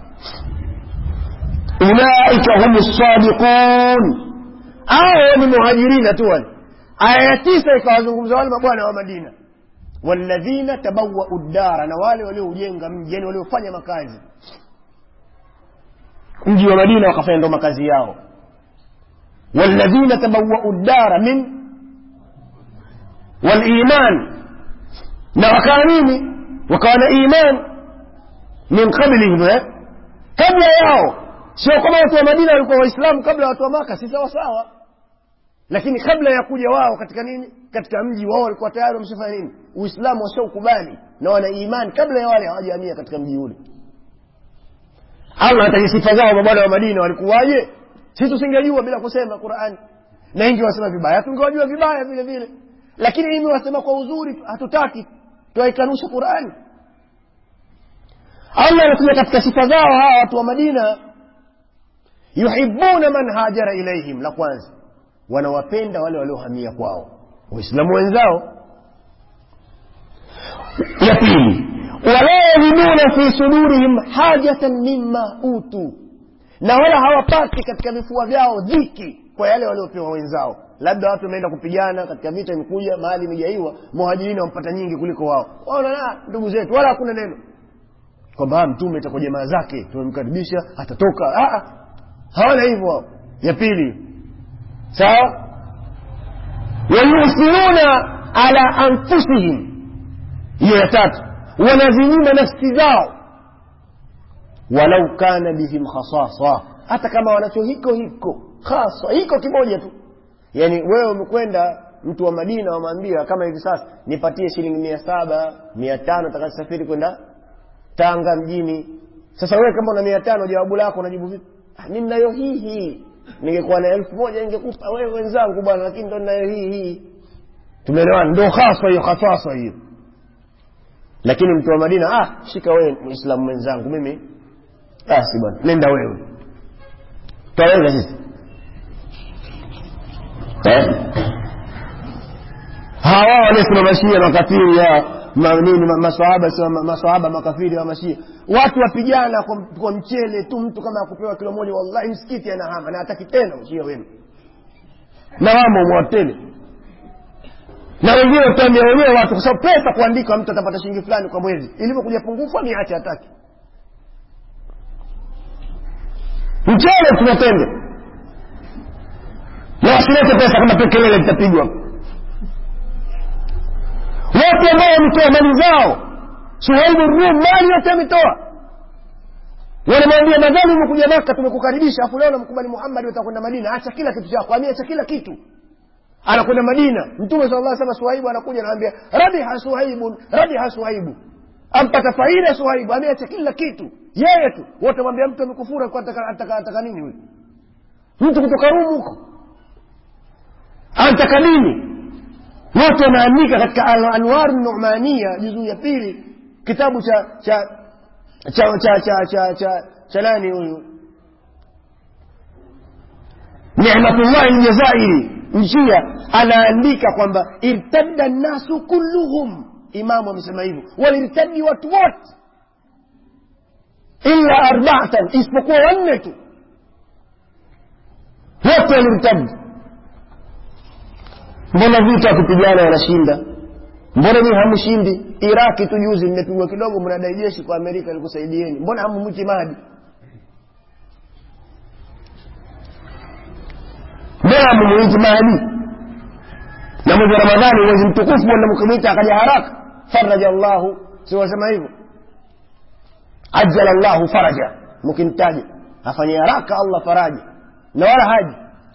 ulaika hum sadiqun hao ni muhajirina tu wale aya ya tisa ikawazungumza wale mabwana wa madina walladhina tabawau ddara na wale walioujenga mji yani waliofanya makazi mji wa madina wakafanya ndo makazi yao walladhina tabawau ddara min waliman na wakawa nini wakawa na iman min qablihim eh? kabla yao sio kama watu wa madina walikuwa waislamu kabla ya watu wa maka si sawasawa lakini kabla ya kuja wao katika nini katika mji wao walikuwa tayari wameshafanya nini uislamu washaukubali na wana imani kabla ya wale hawajaamia katika mji ule allah anataja sifa zao mabwana wa madina walikuwaje sisi tusingejua bila kusema qurani na ingi wasema vibaya tungewajua vibaya vile vile lakini imi wasema kwa uzuri hatutaki twaikanusha qurani allah anasema katika sifa zao hawa watu wa madina yuhibuna man hajara ilaihim la kwanza wanawapenda wale waliohamia kwao waislamu wenzao ya pili wala yajiduna fi sudurihim hajatan mima utu na wala hawapati katika vifua vyao dhiki kwa yale waliopewa wenzao labda watu wameenda kupigana katika vita imekuja mahali imejaiwa muhajirina wampata nyingi kuliko wao waona ndugu zetu wala hakuna neno kwamba mtume itakuwa jamaa zake tumemkaribisha atatoka hawana hivyo wao ya pili sawa wayusiruna ala anfusihim hiyo ya tatu wanazinyima nafsi zao walau kana bihim khasasa hata kama wanacho hiko hiko hasa hiko kimoja tu yaani wewe umekwenda mtu wa madina wamwambia kama hivi sasa nipatie shilingi mia saba mia tano takasafiri kwenda tanga mjini sasa wewe kama una mia tano jawabu lako unajibu vipi mi ninayo hii hii ningekuwa na elfu moja ningekupa wewe wenzangu bwana lakini ndo ninayo hii hii tumeelewana ndo haswa hiyo hasasa hiyo lakini mtu wa madina ah shika wewe muislamu mwenzangu mimi basi bwana nenda wewe twaweza sisi eh? hawa waliosema mashia makafiri ya ma, nini ma, maswahaba sio ma, maswahaba makafiri wa mashia watu wapigana kwa, kwa mchele tu mtu kama akupewa kilo moja wallahi msikiti anahama na hataki tena ushia wenu na wamo mwatele na wengine utaambia wenyewe watu kwa sababu pesa kuandika mtu atapata shilingi fulani kwa mwezi ilivyokuja pungufu niache hataki mchele tunatende na wasilete pesa kama pekelele litapigwa watu ambao wametoa mali zao suhaibu rum mali yote ametoa wanamwambia madhali umekuja maka tumekukaribisha afu leo namkubali muhammadi utakwenda madina acha kila kitu chako ameacha kila kitu anakwenda madina mtume sala llah sema suhaibu anakuja anaambia rabiha suhaibun rabiha suhaibu ampata faida suhaibu ameacha kila kitu yeye tu wote mwambia mtu amekufura alikuwa ataka, ataka, ataka nini huyu mtu kutoka rumu huko anataka nini wote wanaandika katika Al- anwaru numania juzuu ya pili kitabu cha cha cha cha cha cha cha cha nani huyu nicmatullahi ljazairi njia anaandika kwamba irtadda nnasu kulluhum imamu amesema hivyo walirtadi watu wote illa arbaatan isipokuwa wanne tu wote walirtadi mbona vita kupigana wanashinda mbona ni hamshindi iraki tu juzi mmepigwa kidogo mnadai jeshi kwa amerika likusaidieni mbona hamumwiti mahdi mbona hamumwiti mahdi na mwezi wa ramadhani mwezi mtukufu wenda mkimwita akaja haraka faraja llahu si wasema hivyo ajala llahu faraja mkimtaja afanye haraka allah faraja na wala haji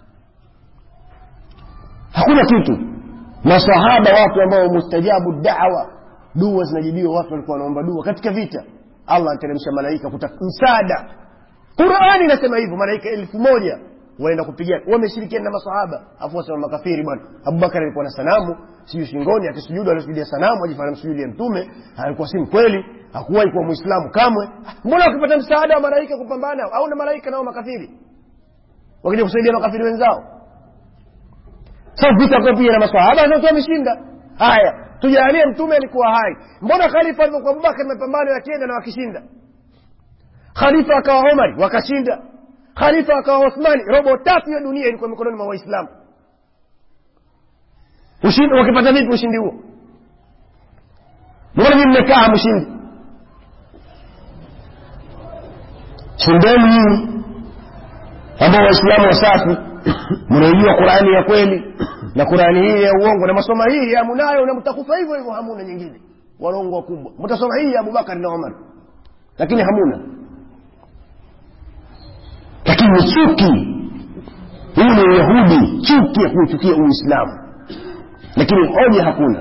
hakuna kitu masahaba watu ambao mustajabu dawa dua zinajibiwa watu walikuwa wanaomba dua katika vita allah anateremsha malaika kutaka msaada qurani inasema hivyo malaika elfu moja waenda kupigana wameshirikiana na masahaba afu wasema makafiri bwana abubakar alikuwa na sanamu sijui shingoni akisujudu alisujudia sanamu ajifanya msujudi ya mtume alikuwa si mkweli hakuwahi kuwa mwislamu kamwe mbona wakipata msaada wa malaika kupambana au na malaika nao makafiri wakija kusaidia makafiri wenzao sasa vita kwa pia na maswahaba zote wameshinda haya tujalie mtume alikuwa hai mbona khalifa alivyokuwa abubakar mapambano yakienda na wakishinda khalifa akawa omari wakashinda khalifa akawa uthmani robo tatu ya dunia ilikuwa mikononi mwa waislamu ushindi wakipata vipi ushindi huo mbona mii mmekaa mshindi shindeni nyinyi ambao waislamu wasafi mnaijua qurani ya kweli na qurani hii ya uongo na masoma hii ya munayo na mtakufa hivyo hivyo hamuna nyingine warongo wakubwa mtasoma hii ya abubakari na omar lakini hamuna lakini ni chuki hii ni uyahudi chuki ya kuuchukia uislamu lakini hoja hakuna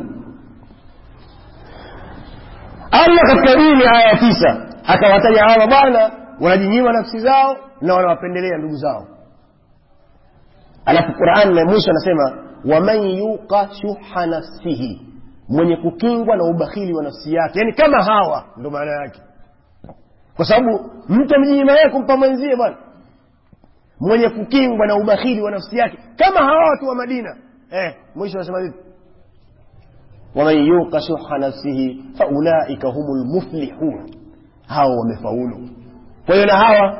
allah katika hii ni aya ya tisa akawataja hawa bwana wanajinyima nafsi zao na wanawapendelea ndugu zao alafu qurani na mwisho anasema waman yuqa shuha nafsihi mwenye kukingwa na ubakhili wa nafsi yake yaani kama hawa ndo maana yake kwa sababu mtu amejinyima yeye kumpa mwenzie bwana mwenye kukingwa na ubakhili wa nafsi yake kama hawa watu wa madina eh, mwisho anasema vipi waman yuqa shuha nafsihi faulaika humu lmuflihun hawa wamefaulu kwa hiyo na hawa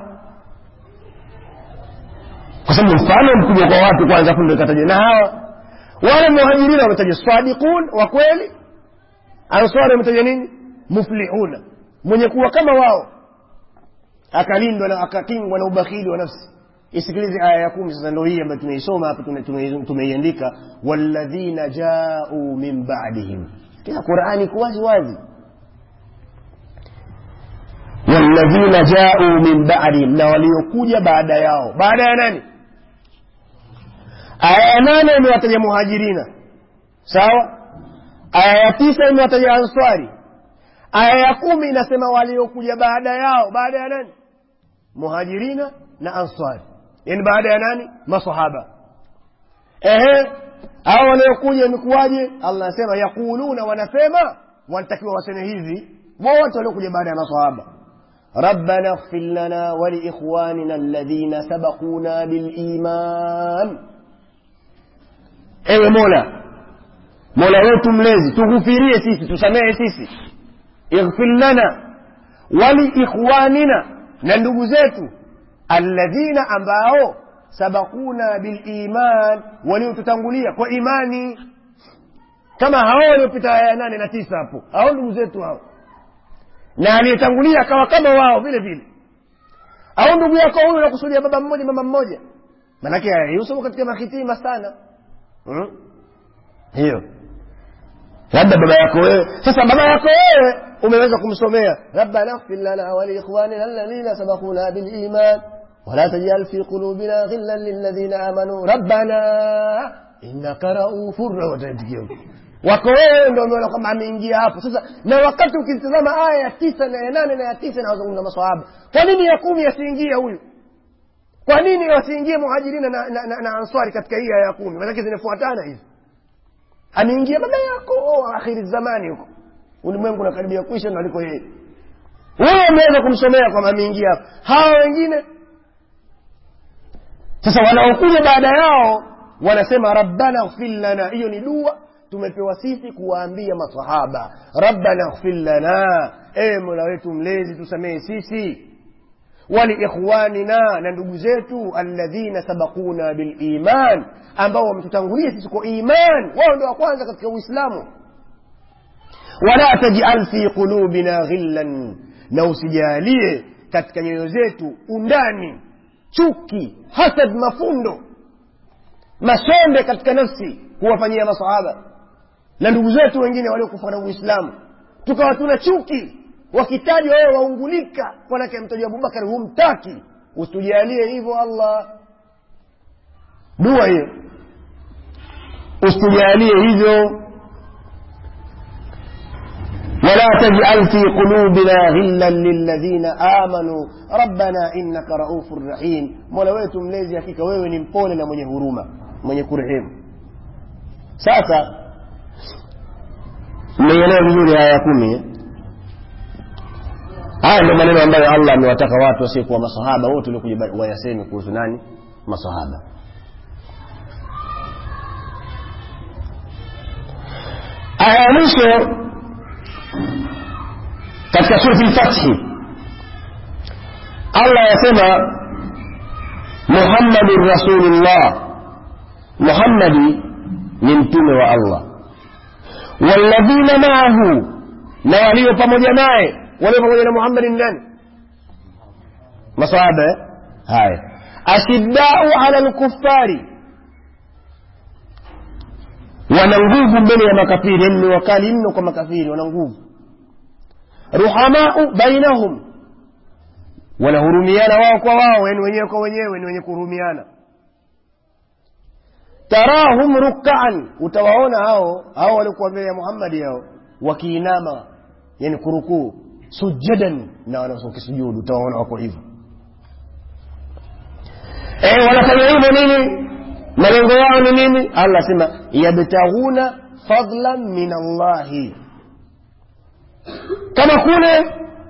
kwa sababu mfano mkubwa kwa watu kwanza afu ndio ikataja na hawa wale muhajirina wametaja sadiqun wa kweli ansari wametaja nini muflihuna mwenye kuwa kama wao akalindwa na akakingwa na ubakhili wa nafsi isikilize aya ya kumi sasa ndio hii ambayo tumeisoma hapa tumeiandika walladhina jau min badihim kila qurani iko wazi wazi walladhina jau min badihim na waliokuja baada yao baada ya nani aya ya nane imewataja muhajirina sawa aya ya tisa imewataja answari aya ya kumi inasema waliokuja baada yao baada ya nani muhajirina na answari yani baada ya nani masahaba ehe hao waliokuja imekuwaje allah anasema yaquluna wanasema wanatakiwa waseme hivi wote waliokuja baada ya masahaba ربنا اغفر لنا ولإخواننا الذين سبقونا بالإيمان ewe mola mola wetu mlezi tughufirie sisi tusamehe sisi ighfir lana waliikhwanina na ndugu zetu alladhina ambao sabakuna biliman waliotutangulia kwa imani kama hao waliopita aya nane na tisa hapo hao ndugu zetu hao na aliyetangulia akawa kama wao vile vile au ndugu yako huyu nakusudia baba mmoja mama mmoja manake yusoma katika mahitima sana hmm? hiyo labda baba yako wewe sasa baba yako wewe umeweza kumsomea rabbana ighfir lana wa liikhwanina alladhina sabaquna bil iman ولا تجعل في قلوبنا غلا للذين امنوا ربنا انك رؤوف رحيم wako wewe ndio umeona kwamba ameingia hapo sasa na wakati ukitazama aya ya tisa na ya nane na ya tisa inawazungumza maswahaba kwa nini ya kumi yasiingie huyu kwa nini wasiingie muhajirina na, na, na, na answari katika hii aya ya kumi manake zinafuatana hizi ameingia baba yako oh, akhiri zamani huko ulimwengu unakaribia kuisha na aliko yeye wewe umeweza kumsomea kwamba ameingia hapo hawa wengine sasa wanaokuja baada yao wanasema rabbana ighfir lana hiyo ni dua tumepewa sisi kuwaambia masahaba rabbana ighfir lana ewe mola wetu mlezi tusamehe sisi waliikhwanina na ndugu zetu alladhina sabakuna biliman ambao wametutangulia sisi kwa iman wao ndio wa kwanza katika uislamu wala tajal fi qulubina ghillan na usijalie katika nyoyo zetu undani chuki hasad mafundo masombe katika nafsi kuwafanyia masahaba na ndugu zetu wengine waliokufa na uislamu tukawa tuna chuki wakitajwa wewe waungulika manake mtajwa abubakari humtaki usitujalie hivyo allah dua hiyo usitujalie hivyo ولا تجعل في قلوبنا غلا للذين آمنوا ربنا إنك رؤوف رحيم mola wetu mlezi hakika wewe ni mpole na mwenye huruma mwenye kurehemu sasa mmeielewa vizuri haya ya kumi eh? haya ndio maneno ambayo allah amewataka watu wasiokuwa masahaba wote waliokuja wayaseme kuhusu nani masahaba aya ya mwisho katika surati lfathi allah yasema muhammadun rasulullah muhammadi ni mtume wa allah walladhina maahu na walio pamoja naye walio pamoja na muhammadi ni nani masahaba eh? haya ashiddau ala lkufari wana nguvu mbele ya makafiri yani ni wakali mno kwa makafiri wana nguvu ruhamau bainahum wanahurumiana wao kwa wao yani wenyewe kwa wenyewe ni wenye kuhurumiana tarahum rukaan utawaona hao hao waliokuwa mbele ya muhammadi hao wakiinama yani kurukuu sujadan na wanakisujudu utawaona wako hivyo e, wanafanya hivyo nini malengo yao ni nini allah asema yabtaghuna fadlan min allahi kama kule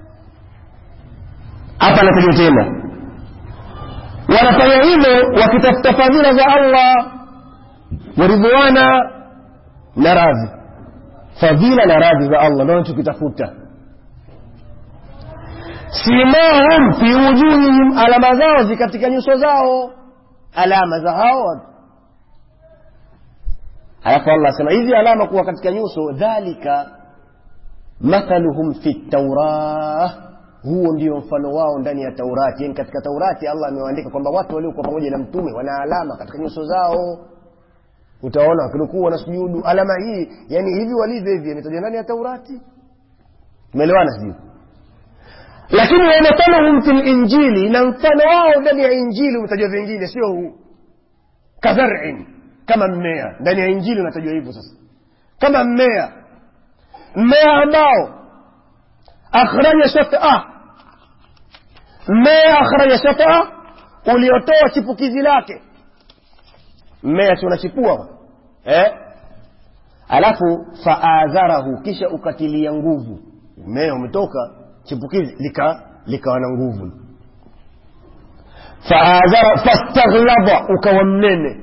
hapa anakuja tena wanafanya hivyo wakitafuta fadhila za allah waridhwana na radhi fadhila na radhi za allah ndio wanachokitafuta simahum fi wujuhihim alama zao zi katika nyuso zao alama za hao watu alafu allah asema hizi alama kuwa katika nyuso dhalika mathaluhum fi taurah huo ndio mfano wao ndani ya taurati yani katika taurati allah amewaandika kwamba watu waliokuwa pamoja na mtume wana alama katika nyuso zao utaona wakirukuu wanasujudu alama hii yani hivi walivyo hivi imetajwa ndani ya taurati umeelewana sijui lakini wamathaluhum fi linjili na mfano wao ndani ya injili umetajwa vingine sio huu kadharin kama mmea ndani ya injili unatajwa hivyo sasa kama mmea mmea ambao akhraja shataa mmea akhraja shataa uliotoa chipukizi lake mmea si unachipua eh? alafu faadharahu kisha ukatilia nguvu mmea umetoka chipukizi likawa lika na nguvu faadhara fastaghlaba ukawa mnene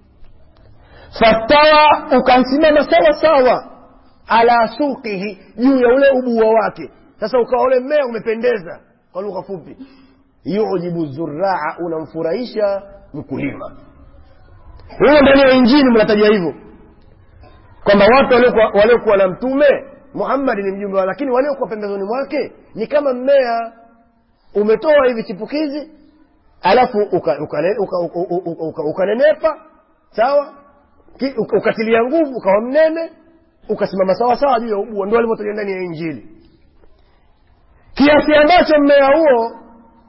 fastawa ukasimama sawa sawa ala suqihi juu ya ule ubua wake sasa ukawa ule mmea umependeza kwa lugha fupi yujibu zuraa unamfurahisha mkulima huyo ndani ya injili mnatajwa hivyo kwamba watu waliokuwa na mtume muhammadi ni mjumbe lakini waliokuwa pembezoni mwake ni kama mmea umetoa hivi chipukizi alafu ukanenepa uka, uka, uka, uka, uka sawa ukatilia nguvu ukawa mnene ukasimama sawa sawa juu ya ubua ndio alivyotaja ndani ya injili kiasi ambacho mmea huo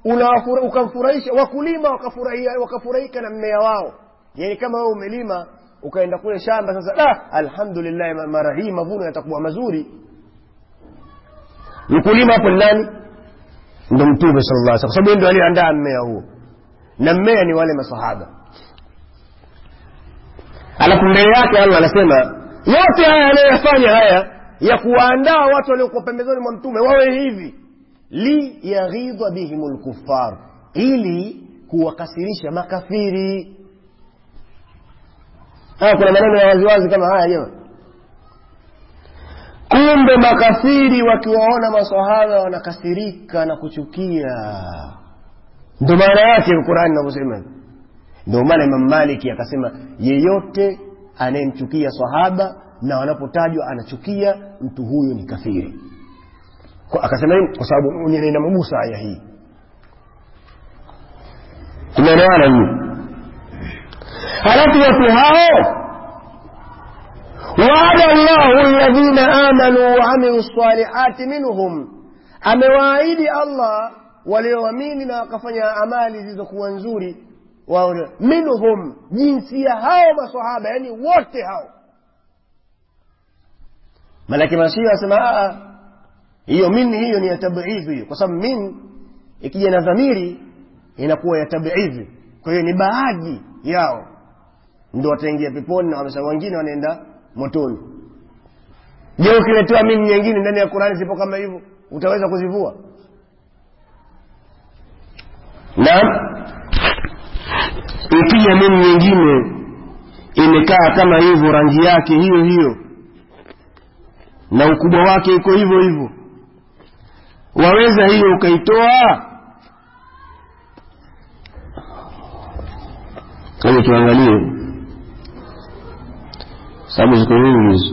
ukamfurahisha wakulima wakafurahia wakafurahika na mmea wao yani kama wewe umelima ukaenda kule shamba sasa ah, alhamdulillah ma- mara hii mavuno yatakuwa mazuri mkulima hapo ni nani ndo mtume sallallahu alaihi wasallam kwa sababu yeye ndo aliandaa mmea huo na mmea ni wale masahaba alafu mbele yake allah anasema yote haya anayoyafanya haya ya kuwaandaa watu waliokuwa pembezoni mwa mtume wawe hivi liyaghidha bihim lkuffar ili kuwakasirisha makafiri haya kuna maneno ya waziwazi kama haya jema kumbe makafiri wakiwaona masahaba wanakasirika na kuchukia ndo maana yake qurani inavyosema ndio maana imam maliki akasema yeyote anayemchukia sahaba na wanapotajwa anachukia mtu huyo ni kafiri Kwa- akasema hivi kwa sababu ni- inamgusa aya hii tumeelewana hiyo halafu watu hao waada llahu alladhina amanu waamilu lsalihati minhum amewaahidi allah walioamini na wakafanya amali zilizokuwa nzuri wao minhum jinsia hao masahaba yani wote hao malaki mashia asema hiyo min hiyo ni ya tabidhi hiyo kwa sababu min ikija na dhamiri inakuwa ya tabidhi kwa hiyo ni baadhi yao ndo wataingia peponi na wamesema wengine wanaenda motoni je ukiletewa min nyingine ndani ya qurani zipo kama hivyo utaweza kuzivua naam ikija min nyingine imekaa kama hivyo rangi yake hiyo hiyo na ukubwa wake iko hivyo hivyo waweza hiyo ukaitoa kama tuangalie sababu ziko nyingi hizo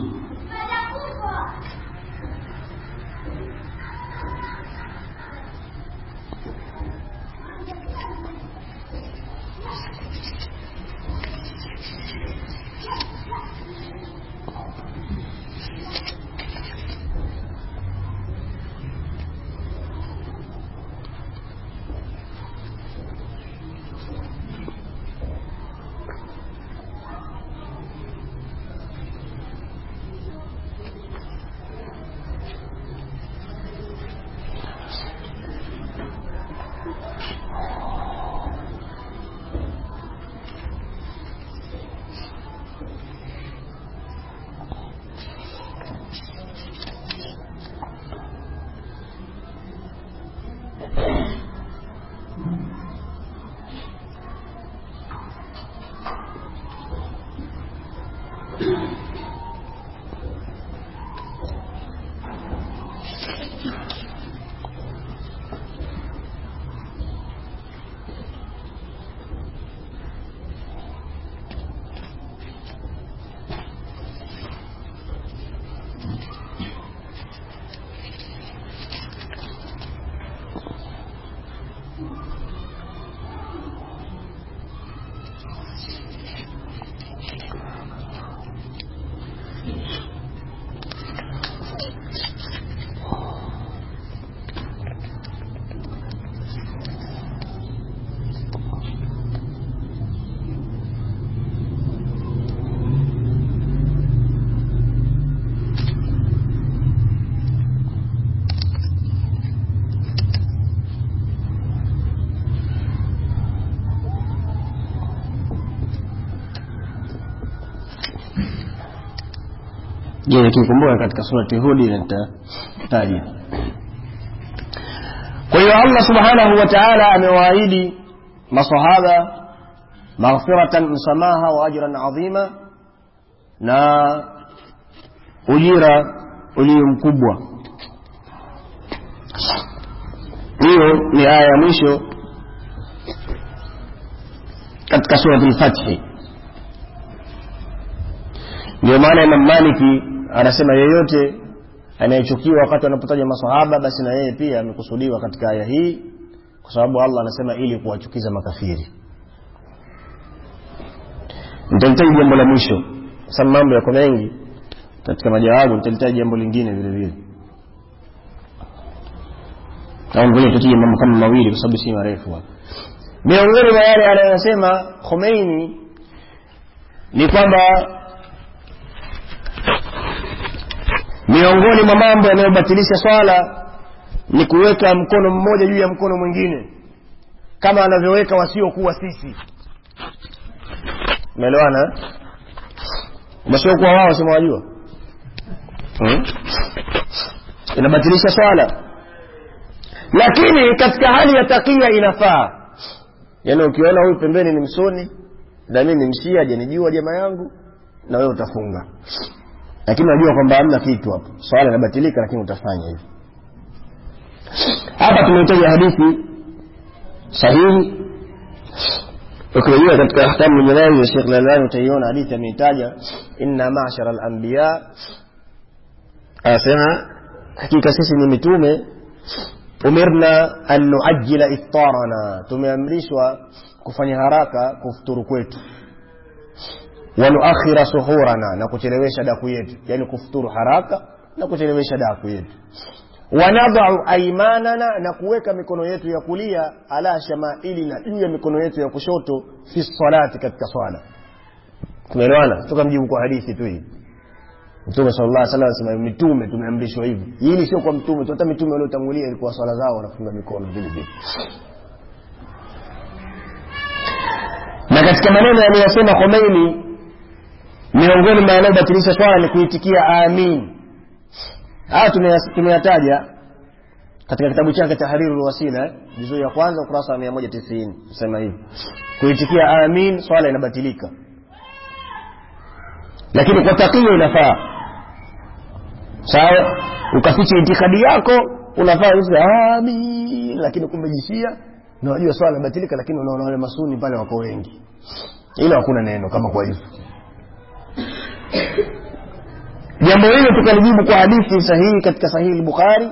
je nikikumbuka katika surati hudi nitataja kwa hiyo allah subhanahu wa taala amewaahidi masahaba maghfiratan msamaha wa ajran adhima na ujira ulio mkubwa hiyo ni aya ya mwisho katika surati lfathi ndio maana imam maliki anasema yeyote anayechukiwa wakati wanapotaja masahaba basi na yeye pia amekusudiwa katika aya hii kwa sababu allah anasema ili kuwachukiza makafiri nitalitaji jambo la mwisho sababu mambo yako mengi katika majawabu nitalitaji jambo lingine vile vile au ngoja tutije mambo kama mawili kwa sababu si marefu hapa miongoni mwa yale anayosema khomeini ni kwamba miongoni mwa mambo yanayobatilisha swala ni kuweka mkono mmoja juu ya mkono mwingine kama wanavyoweka wasiokuwa sisi umeelewana wasiokuwa wao sema wajua hmm? inabatilisha swala lakini katika hali ya takia inafaa yaani ukiona huyu pembeni ni msoni na mimi ni mshia janijua jamaa yangu na wewe utafunga lakini unajua kwamba hamna kitu hapo swala inabatilika lakini utafanya hivyo hapa tumehitaja hadithi sahihi ukirejea katika ahkamu ljanaiz ya shekh lalani utaiona hadithi ameitaja inna mashara alambiya anasema hakika sisi ni mitume umirna an nuajila iftarana tumeamrishwa kufanya haraka kufuturu kwetu wanuakhira suhurana na kuchelewesha daku yetu yani kufuturu haraka na kuchelewesha daku yetu wanadhau aimanana na kuweka mikono yetu ya kulia ala shamailina juu ya mikono yetu ya kushoto fi salati katika swala tumeelewana toka mjibu kwa hadithi tu hii mtume sallallahu alaihi wasallam anasema mitume tumeamrishwa hivi hili sio kwa mtume tu hata mitume waliotangulia ilikuwa swala zao wanafunga mikono vile vile na katika maneno aliyosema Khomeini miongoni mwa yanayobatilisha swala ni kuitikia amin haya tumeyataja katika kitabu chake tahriru wasila juzuu ya kwanza ukurasa wa 190 sema hivi kuitikia amin swala inabatilika lakini kwa takia inafaa sawa ukaficha itikadi yako unafaa useme amin lakini kumbe jishia na unajua swala inabatilika lakini unaona wale masuni pale wako wengi ila hakuna neno kama kwa hivyo jambo hilo tukalijibu kwa hadithi sahihi katika sahihi al-bukhari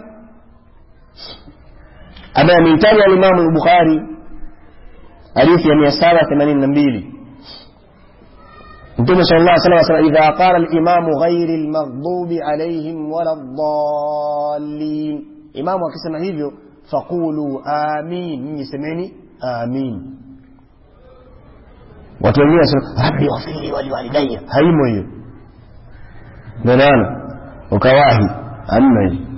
ambaye ameitaja alimamu al-bukhari hadithi ya 782 mtume sallallahu alaihi wasallam asema idha qala al-imamu ghairi al-maghdubi alaihim wala ad-dallin imamu akisema hivyo faqulu amin nyinyi semeni amin watu wengine wanasema rabbi wafili waliwalidayya haimo hiyo nanaana ukawahi amna hiyo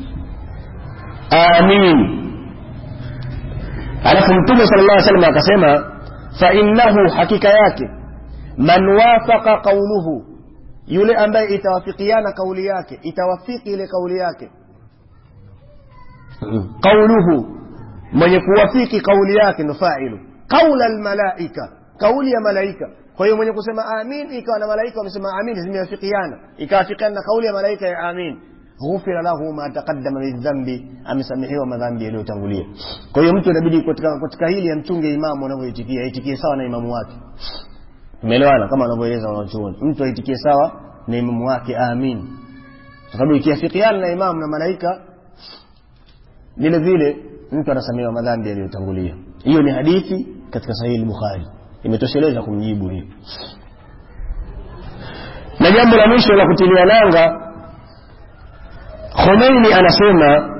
amin alafu mtume sallallahu alaihi wasallam akasema fa innahu hakika yake man wafaqa qawluhu yule ambaye itawafikiana kauli yake itawafiki ile kauli yake qauluhu mwenye kuwafiki kauli yake ndo failu qaula almalaika kauli ya malaika kwa hiyo mwenye kusema amin ikawa na malaika wamesema amin zimewafikiana ikawafikiana na kauli ya malaika ya amin ghufira lahu ma taqaddama min dhambi amesamehewa madhambi yaliyotangulia kwa hiyo mtu inabidi katika, katika hili amchunge imamu anavyoitikia aitikie sawa na imamu wake umeelewana kama wanavyoeleza wanachuoni mtu aitikie sawa na imamu wake amin kwa sababu ikiafikiana na imamu na malaika vile vile mtu anasamehewa madhambi yaliyotangulia hiyo ni hadithi katika sahihi bukhari imetosheleza kumjibu hiyo na jambo la mwisho la kutilia nanga Khomeini anasema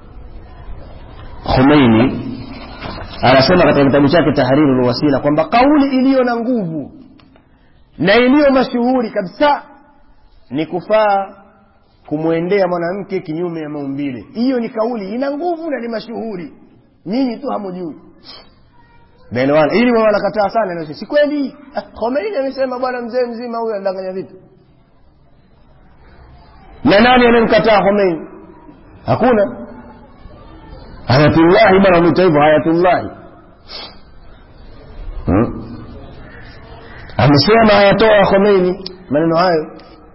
Khomeini anasema katika kitabu chake Tahrirul Wasila kwamba kauli iliyo na nguvu na iliyo mashuhuri kabisa ni kufaa kumwendea mwanamke kinyume ya maumbile. Hiyo ni kauli ina nguvu na ni mashuhuri, nyinyi tu hamujui. Naelewana, ili wao wanakataa sana, na si kweli. Ah, Khomeini amesema bwana mzee mzima huyu anadanganya vitu. Na nani anayemkataa Khomeini? Hakuna. Hayatullahi bwana mwita hivyo Hayatullahi. Hmm? Amesema ayatoa Khomeini maneno hayo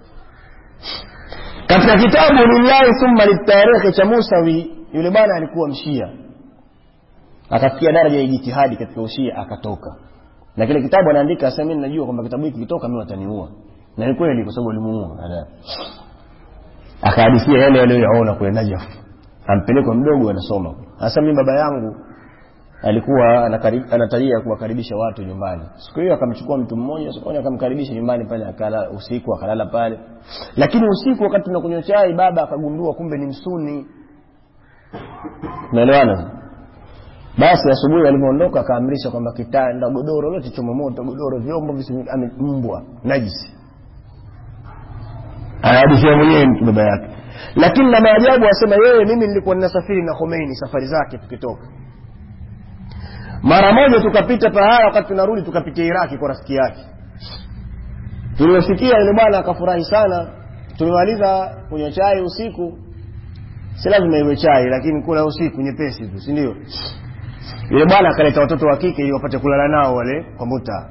katika kitabu lillahi thumma litarikhi cha Musawi, yule bwana alikuwa mshia, akafikia daraja ya ijtihadi katika ushia akatoka, na kile kitabu anaandika asema, mimi najua kwamba kitabu hiki kitoka mimi wataniua, na ni kweli, kwa sababu alimuua baadaye. Akahadithia yale aliyoyaona kule Najaf, ampelekwa mdogo anasoma. Sasa mimi baba yangu alikuwa anatarajia kuwakaribisha watu nyumbani. Siku hiyo akamchukua mtu mmoja sokoni, akamkaribisha nyumbani pale, akala usiku, akalala pale. Lakini usiku wakati tunakunywa chai, baba akagundua kumbe ni msuni. Umeelewana? basi asubuhi alivyoondoka akaamrisha kwamba kitanda godoro lote choma moto godoro vyombo visi- ame- mbwa najisi anahadithia mwenyewe mtu baba yake lakini na maajabu asema yeye mimi nilikuwa ninasafiri na Khomeini safari zake tukitoka mara moja tukapita pahala wakati tunarudi tukapitia Iraki kwa rafiki yake tuliosikia yule bwana akafurahi sana tumemaliza kunywa chai usiku si lazima iwe chai lakini kula usiku nyepesi tu si ndio yule bwana akaleta watoto wa kike ili wapate kulala nao wale kwa muta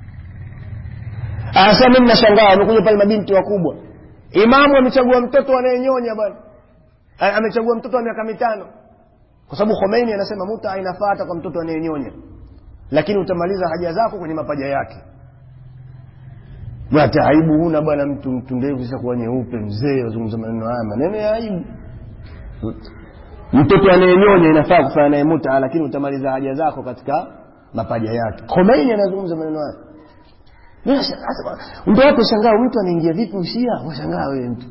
anasema mimi nashangaa wamekuja pale mabinti wakubwa imamu amechagua mtoto anayenyonya bwana A- amechagua mtoto wa miaka mitano kwa sababu Khomeini anasema muta inafaa hata kwa mtoto anayenyonya lakini utamaliza haja zako kwenye mapaja yake hata aibu huna bwana mtu mtu ndevu zishakuwa nyeupe mzee wazungumza maneno haya maneno ya aibu mtoto anayenyonya inafaa kufanya naye muta lakini utamaliza haja zako katika mapaja yake Khomeini anazungumza maneno haya Mimi nashangaa, sasa, ndio hapo shangaa mtu anaingia vipi ushia washangaa wewe mtu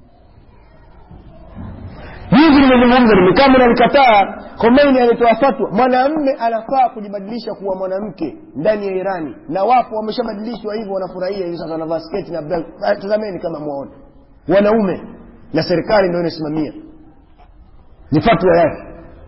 hivi nimezungumza nimekaa nalikataa Khomeini alitoa fatwa mwanamme anafaa kujibadilisha kuwa mwanamke ndani ya Irani na wapo wameshabadilishwa hivyo wanafurahia hivi sasa wanavaa sketi na bra Ah, tazameni kama muone wanaume na serikali ndio inasimamia ni fatwa yake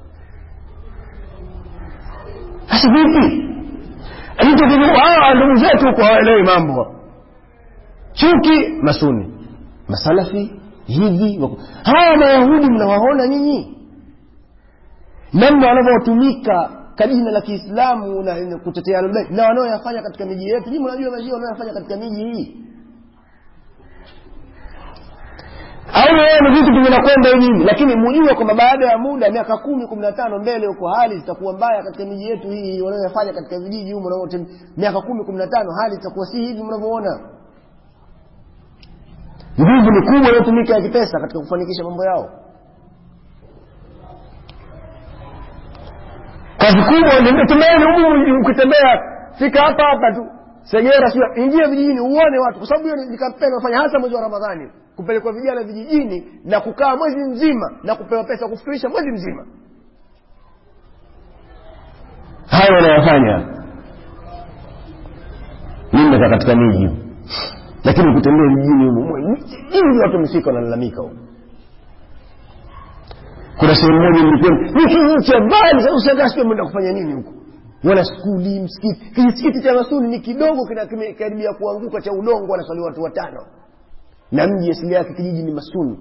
sasa vipi mtu hawa ndugu zetu huko hawaelewi mambo chuki masuni masalafi hivi wako- hawa mayahudi mnawaona nyinyi namna wanavyotumika kwa jina la kiislamu na na kutetea Ahlulbayt na wanaoyafanya katika miji yetu nyinyi mnajua mashia wanaoyafanya katika miji hii au wewe ni vitu vinakwenda hivi lakini mjue kwamba baada ya muda miaka kumi kumi na tano mbele huko hali zitakuwa mbaya katika miji yetu hii wanaoyafanya katika vijiji humo na miaka kumi kumi na tano hali itakuwa si hivi mnavyoona nguvu ni kubwa inayotumika ya kipesa katika kufanikisha mambo yao kazi kubwa ndio tumeeni humu ukitembea fika hapa hapa tu segera sio ingia vijijini uone watu kwa sababu hiyo ni kampeni wafanya hasa mwezi wa ramadhani kupelekwa vijana vijijini na kukaa mwezi mzima na kupewa pesa kufikirisha mwezi mzima hayo wanayofanya mimi nakaa katika miji humu lakini ukitembea vijijini humu hivi watu wamefika wanalalamika humu kuna sehemu moja nilikwenda ni kijiji cha mbali sasa ushangaa sio mwenda kufanya nini huko wala skuli msikiti kijisikiti cha masuni ni kidogo kina- kimekaribia kuanguka cha udongo wanaswali watu watano na mji asili yake kijiji ni masuni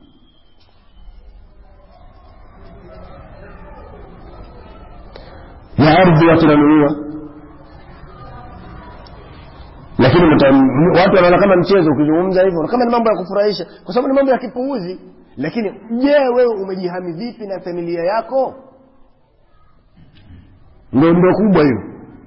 na ardhi watu wananunua lakini mta- watu wanaona kama mchezo ukizungumza hivyo kama ni mambo ya kufurahisha kwa sababu ni mambo ya kipuuzi lakini je wewe umejihami vipi na familia yako ndo ndo kubwa hiyo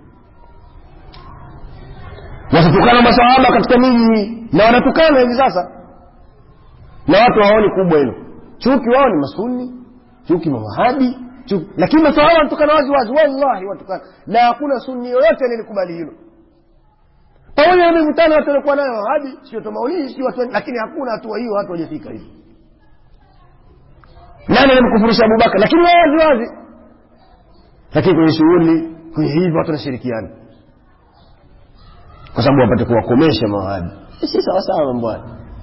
watatukana masahaba katika miji na wanatukana hivi sasa na watu hawaoni kubwa hilo chuki wao ni masuni chuki mawahabi chuki lakini masahaba wanatukana wazi wazi wallahi watukana na hakuna sunni yoyote alilikubali hilo pamoja na mivutano watu walikuwa nayo wahabi sio tomaulii sio watu lakini hakuna hatua hiyo watu wajafika hivi nani alimkufurisha abubakar lakini wao wazi wazi lakini kwenye shughuli kwenye hivi watu wanashirikiana kwa sababu wapate kuwakomesha mawahabi si sawasawa mambo haya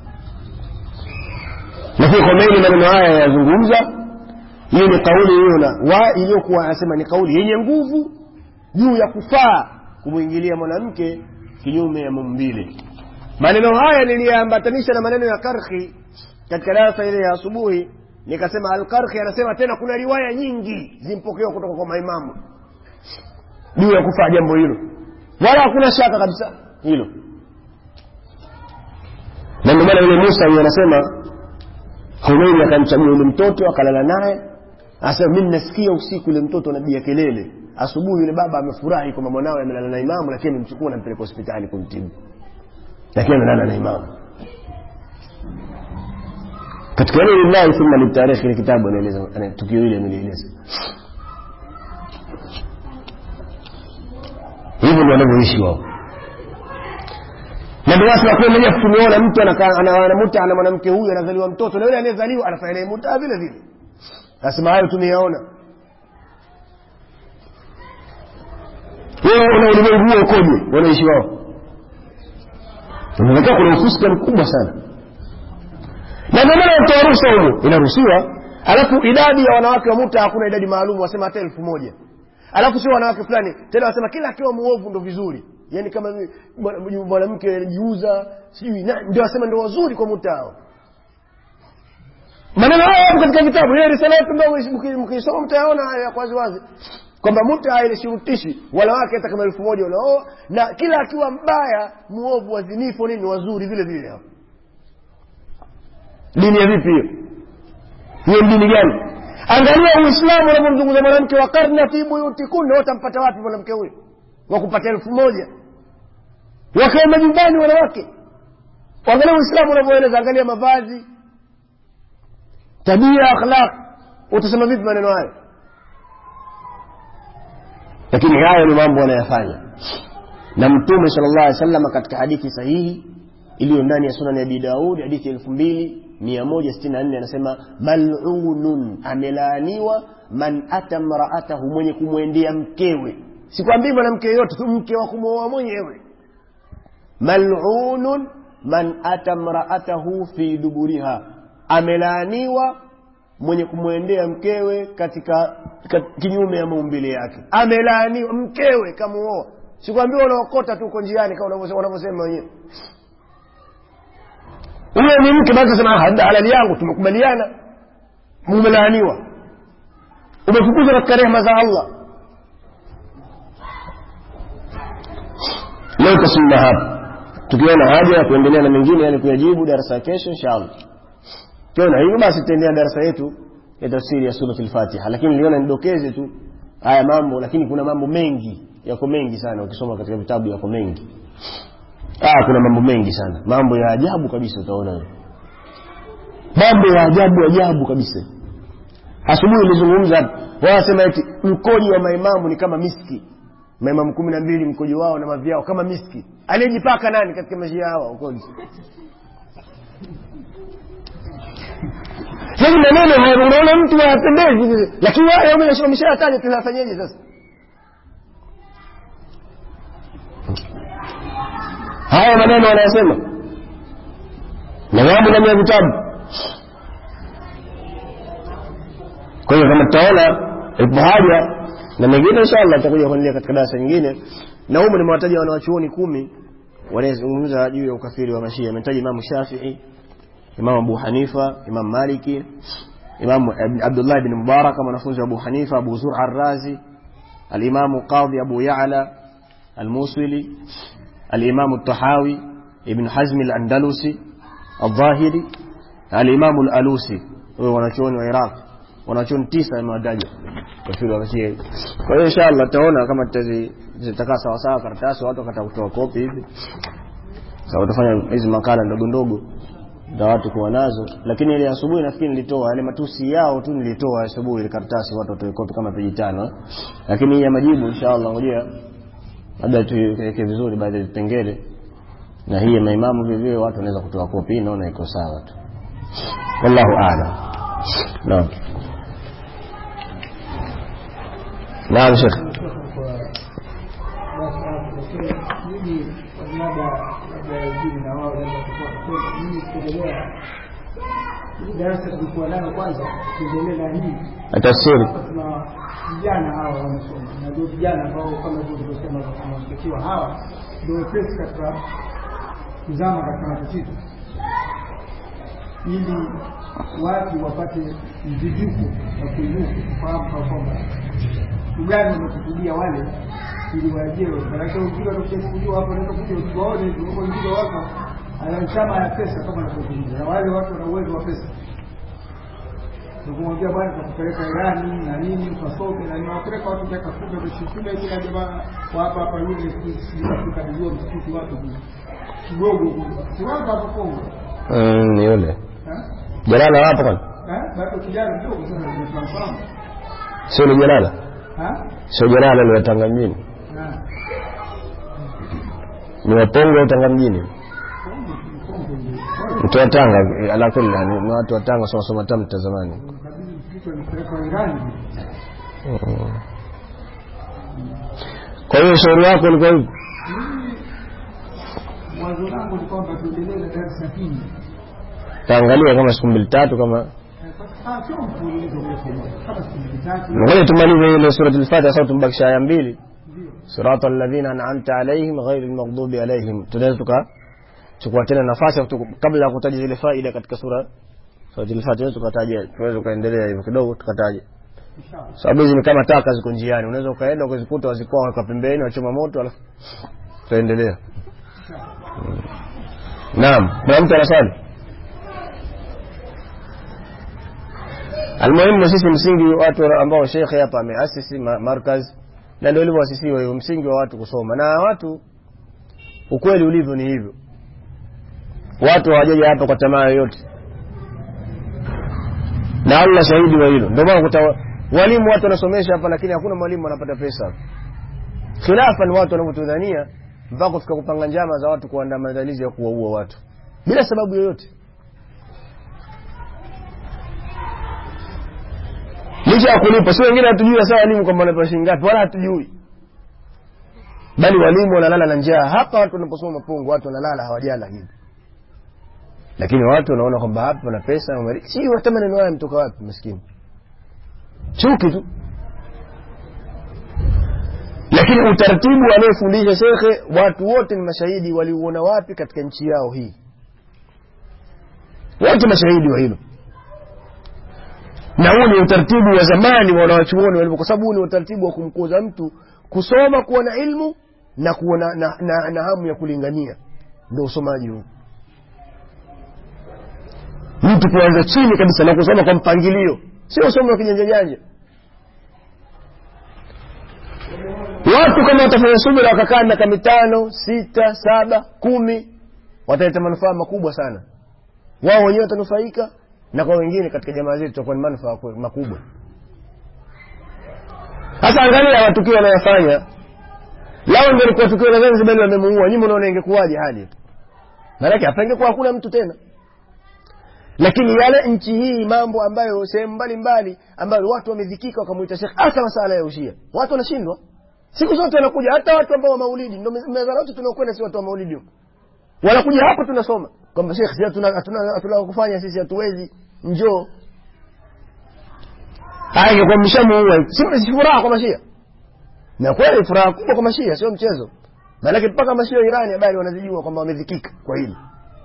lakini Khomeini maneno haya yazungumza hiyo ni kauli hiyo na wa iliyokuwa anasema ni kauli yenye nguvu juu ya kufaa kumwingilia mwanamke kinyume ya maumbile maneno haya niliyaambatanisha na maneno ya karhi katika darasa ile ya asubuhi nikasema alkarhi anasema tena kuna riwaya nyingi zimpokewa kutoka kwa maimamu juu ya kufaa jambo hilo wala hakuna shaka kabisa hilo na ndio maana yule musa huyo anasema Khomeini akamchagua yule mtoto akalala naye anasema mimi nasikia usiku yule mtoto anapiga kelele asubuhi yule baba amefurahi kwamba mwanawe amelala na imamu lakini amemchukua nampeleka hospitali kumtibu lakini amelala na imamu katika ile lillahi thumma litarikh ile kitabu anaeleza ana- tukio hili amelieleza hivyo ndio wanavyoishi wao na ndio watu wakiwa mmoja tumeona mtu anakaa- ana- anamuta ana mwanamke huyu anazaliwa mtoto na yule anayezaliwa anafanya naye muta vile vile nasema hayo tumeyaona wewe una ulimwengu huo ukoje wanaishi wao unaonekana kuna ufuska mkubwa sana na ndio maana mtoa ruhusa humo inaruhusiwa alafu idadi ya wanawake wa muta hakuna idadi maalum wasema hata elfu moja alafu sio wanawake fulani tena wasema kila akiwa muovu ndo vizuri yaani kama mi- mwana- mwanamke anajiuza sijui na- ndio wasema ndio wazuri kwa muta hao maneno haya yapo katika vitabu ile risala yetu ndogo mki- mkisoma mtayaona haya ya wazi wazi kwamba muta haishurutishi wanawake hata kama elfu moja unaoa na kila akiwa mbaya muovu wazinifu nini wazuri vile vile hao dini ya vipi hiyo hiyo ni dini gani angalia uislamu unavyomzungumza mwanamke wa karna fi buyutikunna watampata wapi mwanamke huyo wa kupata elfu moja wakae majumbani wanawake angalia uislamu unavyoeleza angalia mavazi tabia akhlaq utasema vipi maneno hayo lakini hayo ni mambo wanayafanya na mtume sala llah alih wasallam katika hadithi sahihi iliyo ndani ya sunani abi daud hadithi elfu mbili mia moja sitini na nne anasema malunun amelaaniwa man ata mraatahu mwenye kumwendea mkewe sikwambii mwanamke yoyote tu mke wa kumwoa mwenyewe malunun man ata mraatahu fi duburiha amelaaniwa mwenye kumwendea mkewe katika, katika kinyume ya maumbile yake amelaaniwa mkewe kamuoa sikwambia unaokota tu uko njiani kama unavyose- wanavyosema wenyewe huyo ni mke basi sema halali yangu tumekubaliana umelaaniwa umefukuzwa katika rehema za allah leo tasimama hapa tukiona haja ya kuendelea na mengine yani kuyajibu darasa ya kesho inshallah kiona hivyo basi tutaendelea darasa yetu ya tafsiri ya surat al-fatiha lakini niliona nidokeze tu haya mambo lakini kuna mambo mengi yako mengi sana ukisoma katika vitabu yako mengi ah kuna mambo mengi sana mambo ya ajabu kabisa utaona wewe. mambo ya ajabu ajabu kabisa asubuhi nilizungumza wanasema eti mkoji wa maimamu ni kama miski maimamu kumi na mbili mkojo wao na mavi yao kama miski aliyejipaka nani katika maisha hawa ukoji sasa maneno haya unaona mtu hayapendezi lakini haya wameshataja tunafanyeje sasa haya maneno wanayasema na yamo ndani ya vitabu kwa hiyo kama tutaona ipo haja na mengine inshallah tutakuja kuendelea katika darasa nyingine na humu nimewataja wanawachuoni kumi wanayezungumza juu ya ukafiri wa mashia ametaja imamu shafii imamu abu hanifa imamu maliki imamu Ibn- abdullah ibn mubarak mwanafunzi wa abu hanifa abu zura arrazi alimamu qadhi abu yala almuswili الإمام الطحاوي ابن حزم الأندلسي الظاهري الإمام الألوسي huyo wanachuoni wa Iraq wanachuoni tisa imewataja kafiri wa Mashia kwa hiyo inshallah tutaona kama tutazi- zitakaa sawa sawa karatasi watu wakata kutoa kopi hivi sasa utafanya hizi makala ndogo ndogo za watu kuwa nazo lakini ile asubuhi nafikiri nilitoa yale matusi yao tu nilitoa asubuhi ile karatasi watu watoe kopi kama peji tano eh. lakini hii ya majibu inshallah ngojea labda tuiweke vizuri baadhi ya vipengele na hii ya maimamu vile vile watu wanaweza kutoa kopi hii naona iko sawa tu wallahu aalam naam naam shekh mimi labda labda wengine na wao labda kutoka kwetu mimi kuendelea hii darasa tulikuwa nayo kwanza tuendelee na hii tafsiri hapa tuna vijana hawa wanasoma na ndio vijana ambao kama hivyo tulivyosema tunatakiwa hawa ndio wepesi katika kuzama katika matatizo ili watu wapate mzijuko wa kuinuka kufahamu kwa kwamba kitu gani wamekusudia wale ili waajiriwe. Maanake wengine wanakuchukuliwa hapo, naweza kuja usiwaone huko, wengine wako ana chama ya pesa kama anavyozungumza, na wale watu wana uwezo wa pesa kumwambia bwana tutakupeleka Irani na nini ukasome na nini, wapeleka watu miaka kumi wameshukuma kila jamaa wa hapa hapa yule tukabidhiwa msikiti watu kidogo si watu hapo Kongo mm, ni yule eh? jalala wapo kwani Eh? bado kijana mdogo sasa ndio tunamfahamu sio ni jalala eh? sio jalala ni watanga mjini Eh. ni wapongo au tanga mjini Kongo, Kongo ndio. mtu wa tanga eh, ala kulli hal, ni watu wa tanga soma soma tamta zamani kabidi msikiti walipelekwa Irani Mm. kwa hiyo ushauri wako ulikuwa hivi mimi wazo langu ni kwamba tuendelee na darsa hii taangalia kama siku mbili tatu kama Eh, kwa- ah, sio mfululizo mrefu kama siku mbili tatu ngoja tumalize ile surati al-fatiha sasa tumbakisha aya mbili ndio sirata alladhina an'amta alaihim ghairi almaghdubi alaihim tunaweza tuka chukua tena nafasi tuku- kabla ya kutaja zile faida katika sura surati al-fatiha tukataja tunaweza kuendelea hivyo kidogo tukataja inshallah sababu hizi ni kama taka ziko njiani unaweza ukaenda ukazikuta wazikoa waka pembeni wachoma moto alafu tutaendelea Mm. naam kuna mtu anaswali almuhimu sisi msingi watu ambao shekhe hapa ameasisi ma- markaz na ndio ilivyoasisiwa hiyo msingi wa watu kusoma na watu ukweli ulivyo ni hivyo watu hawajaja hapa kwa tamaa yoyote na Allah shahidi wa hilo ndio maana kuta walimu watu wanasomesha hapa lakini hakuna mwalimu anapata pesa hapa khilafan watu wanavyotudhania mpaka kufika kupanga njama za watu kuandaa maandalizi ya kuwaua watu bila sababu yoyote licha ya kulipa si wengine hatujui hasa walimu kwamba wanapewa shilingi ngapi wala hatujui bali walimu wanalala na njaa hapa watu wanaposoma mapungo watu wanalala hawajala hivi lakini watu wanaona kwamba hapa wana pesa wameri- si hata maneno haya mtoka wapi maskini chuki tu lakini utaratibu anayefundisha shekhe watu wote ni mashahidi waliuona wapi katika nchi yao hii wote mashahidi wa hilo na huu ni utaratibu wa zamani wa wanawachuoni walivyo kwa sababu huu ni utaratibu wa kumkuza mtu kusoma kuwa na ilmu na kuwa na, na, na, na hamu ya kulingania ndio usomaji huu mtu kuanza chini kabisa na kusoma kwa mpangilio sio usomo wa kijanja janja watu kama watafanya subira wakakaa miaka mitano sita saba kumi wataleta manufaa makubwa sana wao wenyewe watanufaika na kwa wengine katika jamaa zetu itakuwa ni manufaa kwe- makubwa sasa angalia matukio wanayofanya lao ndio likuwa tukio la zanzibar wamemuua nyuma unaona ingekuwaje hali maanake hapa ingekuwa hakuna mtu tena lakini yale nchi hii mambo ambayo sehemu mbalimbali ambayo watu wamedhikika wakamwita shekh hasa masala ya ushia watu wanashindwa siku zote wanakuja hata watu ambao wa maulidi ndo meza wote tunaokwenda si watu wa maulidi huko wanakuja hapa tunasoma kwamba shekh si hatuna hatuna hatuna kufanya sisi hatuwezi njoo haya ingekuwa mshamuua si si furaha kwa mashia na kweli furaha kubwa kwa mashia sio mchezo maanake mpaka mashia wa irani habari wanazijua kwamba wamedhikika kwa hili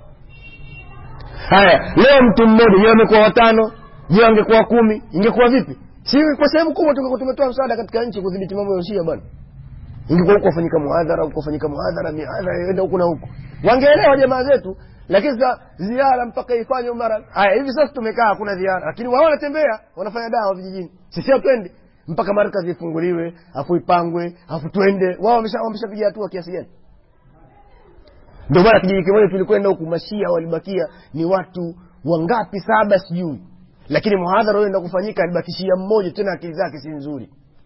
haya leo mtu mmoja je wamekuwa watano je wangekuwa kumi ingekuwa vipi si kwa sehemu kubwa tungekuwa tumetoa msaada katika nchi kudhibiti mambo ya ushia bwana ingekuwa huko wafanyika muhadhara huko wafanyika muhadhara mihadhara enda huku na huku wangeelewa jamaa zetu lakini sasa ziara mpaka ifanywe mara haya hivi sasa tumekaa hakuna ziara lakini wao wanatembea wanafanya dawa vijijini sisi hatwendi mpaka markazi ifunguliwe afu ipangwe afu twende wao wamesha- wameshapiga hatua kiasi gani ndio maana kijiji kimoja tulikwenda huku mashia walibakia ni watu wangapi saba sijui lakini muhadhara uenda kufanyika alibakishia mmoja tena akili zake si nzuri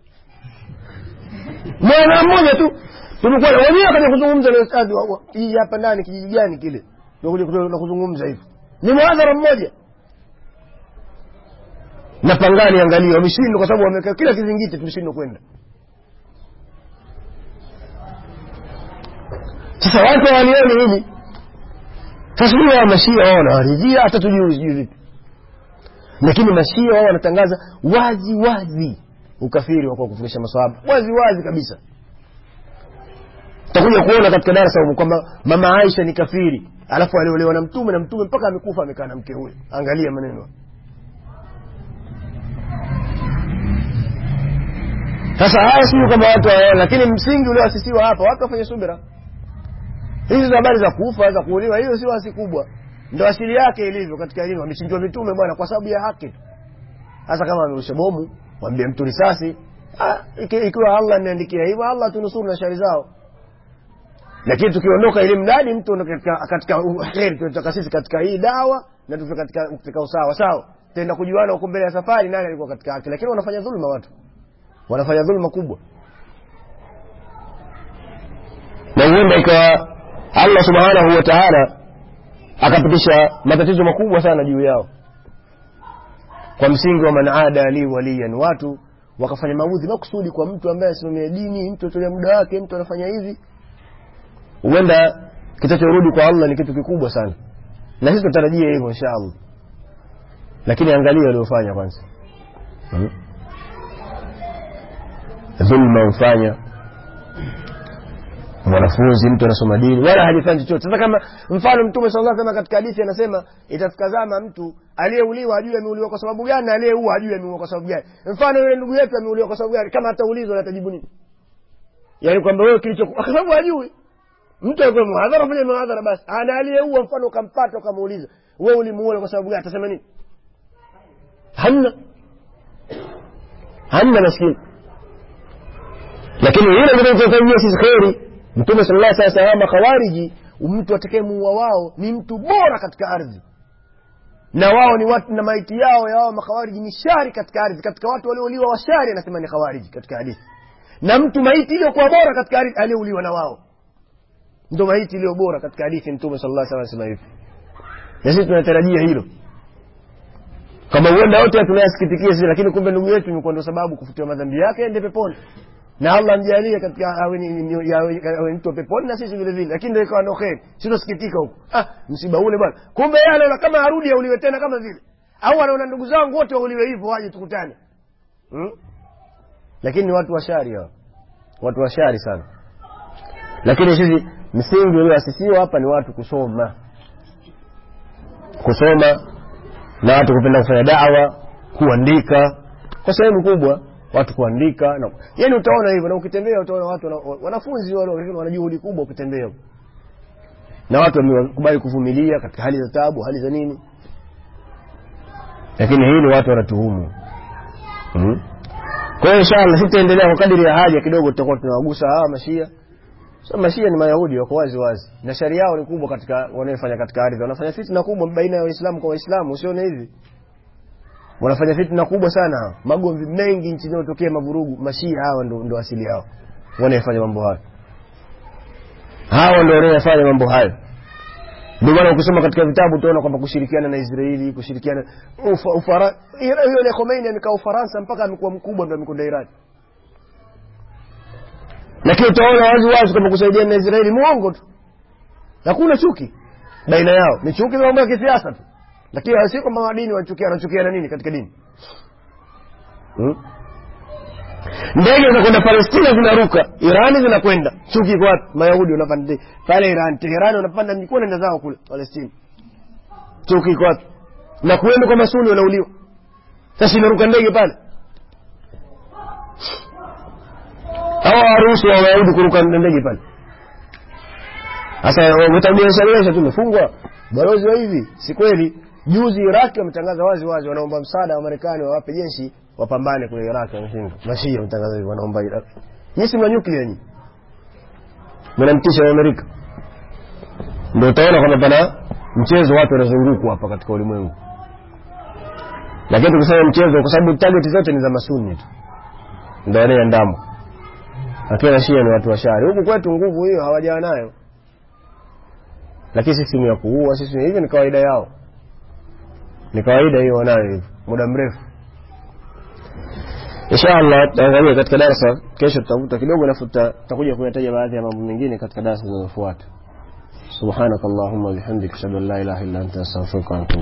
mwana mmoja tu tulikuwa na wenyewe kaja kuzungumza na ustadhi wa wa- kijiji hapa ndani kijiji gani kile ndio kuja kuto- na kuzungumza hivi ni muhadhara mmoja na pangani angalia wameshindwa kwa sababu wameweka kila kizingiti tumeshindwa kwenda sasa watu hawalioni hili sasa huyo wa mashia wao wanawaridhia hata tujui sijui vipi lakini mashia wao wanatangaza wazi wazi ukafiri wa kwa kufikisha maswahaba wazi wazi kabisa takuja kuona katika darasa humu kwamba mama Aisha ni kafiri alafu aliolewa na mtume na mtume mpaka amekufa amekaa na mke huyo angalia maneno sasa haya sio kama watu hawaona lakini msingi ulioasisiwa hapa watu wafanye subira hizi za habari za kufa za kuuliwa hiyo sio asi kubwa ndo asili yake ilivyo katika elimu amechinjwa mitume bwana kwa sababu ya haki tu hasa kama amerusha bomu wambie mtu risasi ah, iki- ikiwa allah ameandikia hivyo allah tunusuru na shari zao lakini tukiondoka ili mradi mtu ono katika, katika heri tunataka sisi katika hii dawa na tufike katika, katika usawa sawa tenda kujuana huko mbele ya safari nani alikuwa katika haki lakini wanafanya dhulma watu wanafanya dhulma kubwa na huenda ikawa allah subhanahu wa taala akapitisha matatizo makubwa sana juu yao kwa msingi wa man ada li waliyan watu wakafanya maudhi makusudi kwa mtu ambaye asimamia dini mtu atolea muda wake mtu anafanya hivi huenda kitachorudi kwa allah ni kitu kikubwa sana na sisi tunatarajia hivyo insha allah lakini angalia waliofanya kwanza hmm? dhulma hufanya mwanafunzi mtu anasoma dini wala hajifanyi chochote sasa kama mfano mtume sala llah salama katika hadithi anasema itafika zama mtu aliyeuliwa ajue ameuliwa kwa sababu gani na aliyeua ajue ameuliwa kwa sababu gani mfano yule ndugu yetu ameuliwa kwa sababu gani kama ataulizwa atajibu nini yaani kwamba wewe kilicho kwa sababu hajui mtu alikuwa muhadhara fanya muhadhara basi ana aliyeua mfano ukampata ukamuuliza wewe ulimuua kwa sababu gani atasema nini hamna hamna maskini lakini hilo linachofanyia sisi kheri mtume sallallahu alaihi wasallam makhawariji mtu atakayemuua wao ni mtu bora katika ardhi na wao ni watu na maiti yao ya wao makhawariji ni shari katika ardhi katika watu waliouliwa washari anasema ni khawariji katika hadithi na mtu maiti iliyokuwa bora katika ardhi aliyeuliwa na wao ndo maiti iliyo bora katika hadithi mtume sallallahu alaihi wasallam anasema hivi na sisi tunatarajia hilo kama huenda wote tunayasikitikia sisi lakini kumbe ndugu yetu imekuwa ndo sababu kufutiwa madhambi yake ende peponi na allah mjalie katika awe ni- ni- awe- awe mtu wa peponi na sisi vile vile lakini ndio ikawa ndo kheri sitosikitika huko ah, msiba ule bwana kumbe yeye anaona kama arudi auliwe tena kama vile au anaona ndugu zangu wote wauliwe hivyo waje tukutane hmm? lakini ni watu washari hao watu washari sana lakini sisi msingi ulioasisiwa hapa ni watu kusoma kusoma na watu kupenda kufanya dawa kuandika kwa sehemu kubwa watu kuandika na yani utaona hivyo na ukitembea utaona watu wana, wanafunzi wale lakini wana juhudi kubwa ukitembea na watu wamekubali kuvumilia katika hali za tabu hali za nini lakini hili watu wanatuhumu mm? kwa hiyo inshallah sitaendelea kwa kadiri ya haja kidogo tutakuwa tunawagusa hawa mashia so mashia ni mayahudi wako wazi wazi na sharia yao ni kubwa katika wanayofanya katika ardhi wanafanya fitna kubwa baina ya waislamu kwa waislamu usione hivi wanafanya fitna kubwa sana hawa magomvi mengi nchi inayotokea mavurugu mashia hawa ndo, ndo asili yao wanayefanya mambo hayo hawa ndo wanayefanya mambo hayo ndio maana ukisoma katika vitabu utaona kwamba kushirikiana na israeli kushirikiana ufa, ufara, hiyo ile khomeini amekaa ufaransa mpaka amekuwa mkubwa ndo amekwenda irani lakini utaona wazi wazi kwamba kusaidiana na israeli mwongo tu hakuna chuki baina yao ni chuki za mambo ya kisiasa tu lakini si kwamba wadini wanachukia wanachukiana nini katika dini hmm? ndege zinakwenda palestina zinaruka irani zinakwenda chuki iko wapi mayahudi wanapanda ndege pale iran teherani wanapanda mjikuwa nenda zao kule palestina chuki iko wapi na kuenda kwa masuni wanauliwa sasa inaruka ndege pale hawa waruhusu wa wayahudi kuruka na ndege pale sasa utabiashabiasha tu umefungwa balozi wa hivi si kweli juzi iraki wametangaza wazi wazi wanaomba msaada wa marekani wawape jeshi wapambane kule iraki wameshindwa mashia wametangaza hivi wanaomba iraki nyisi mna nyuklia nyi mnamtisha wa amerika ndio utaona kwamba pana mchezo watu wanazungukwa hapa katika ulimwengu lakini tukisema mchezo kwa sababu target zote ni za masuni tu ndio yanayoandamo lakini shia ni watu washari huku kwetu nguvu hiyo hawajawa nayo lakini sisi ni ya kuua sisi hivyo ni kawaida yao ni kawaida hiyo wanayo hivyo muda mrefu inshallah tutaangalia katika darasa kesho tutavuta kidogo alafu tutakuja kuyataja baadhi ya mambo mengine katika darasa zinazofuata subhanakallahumma bihamdika ashhadu an la ilaha illa anta astaghfiruka wa atubu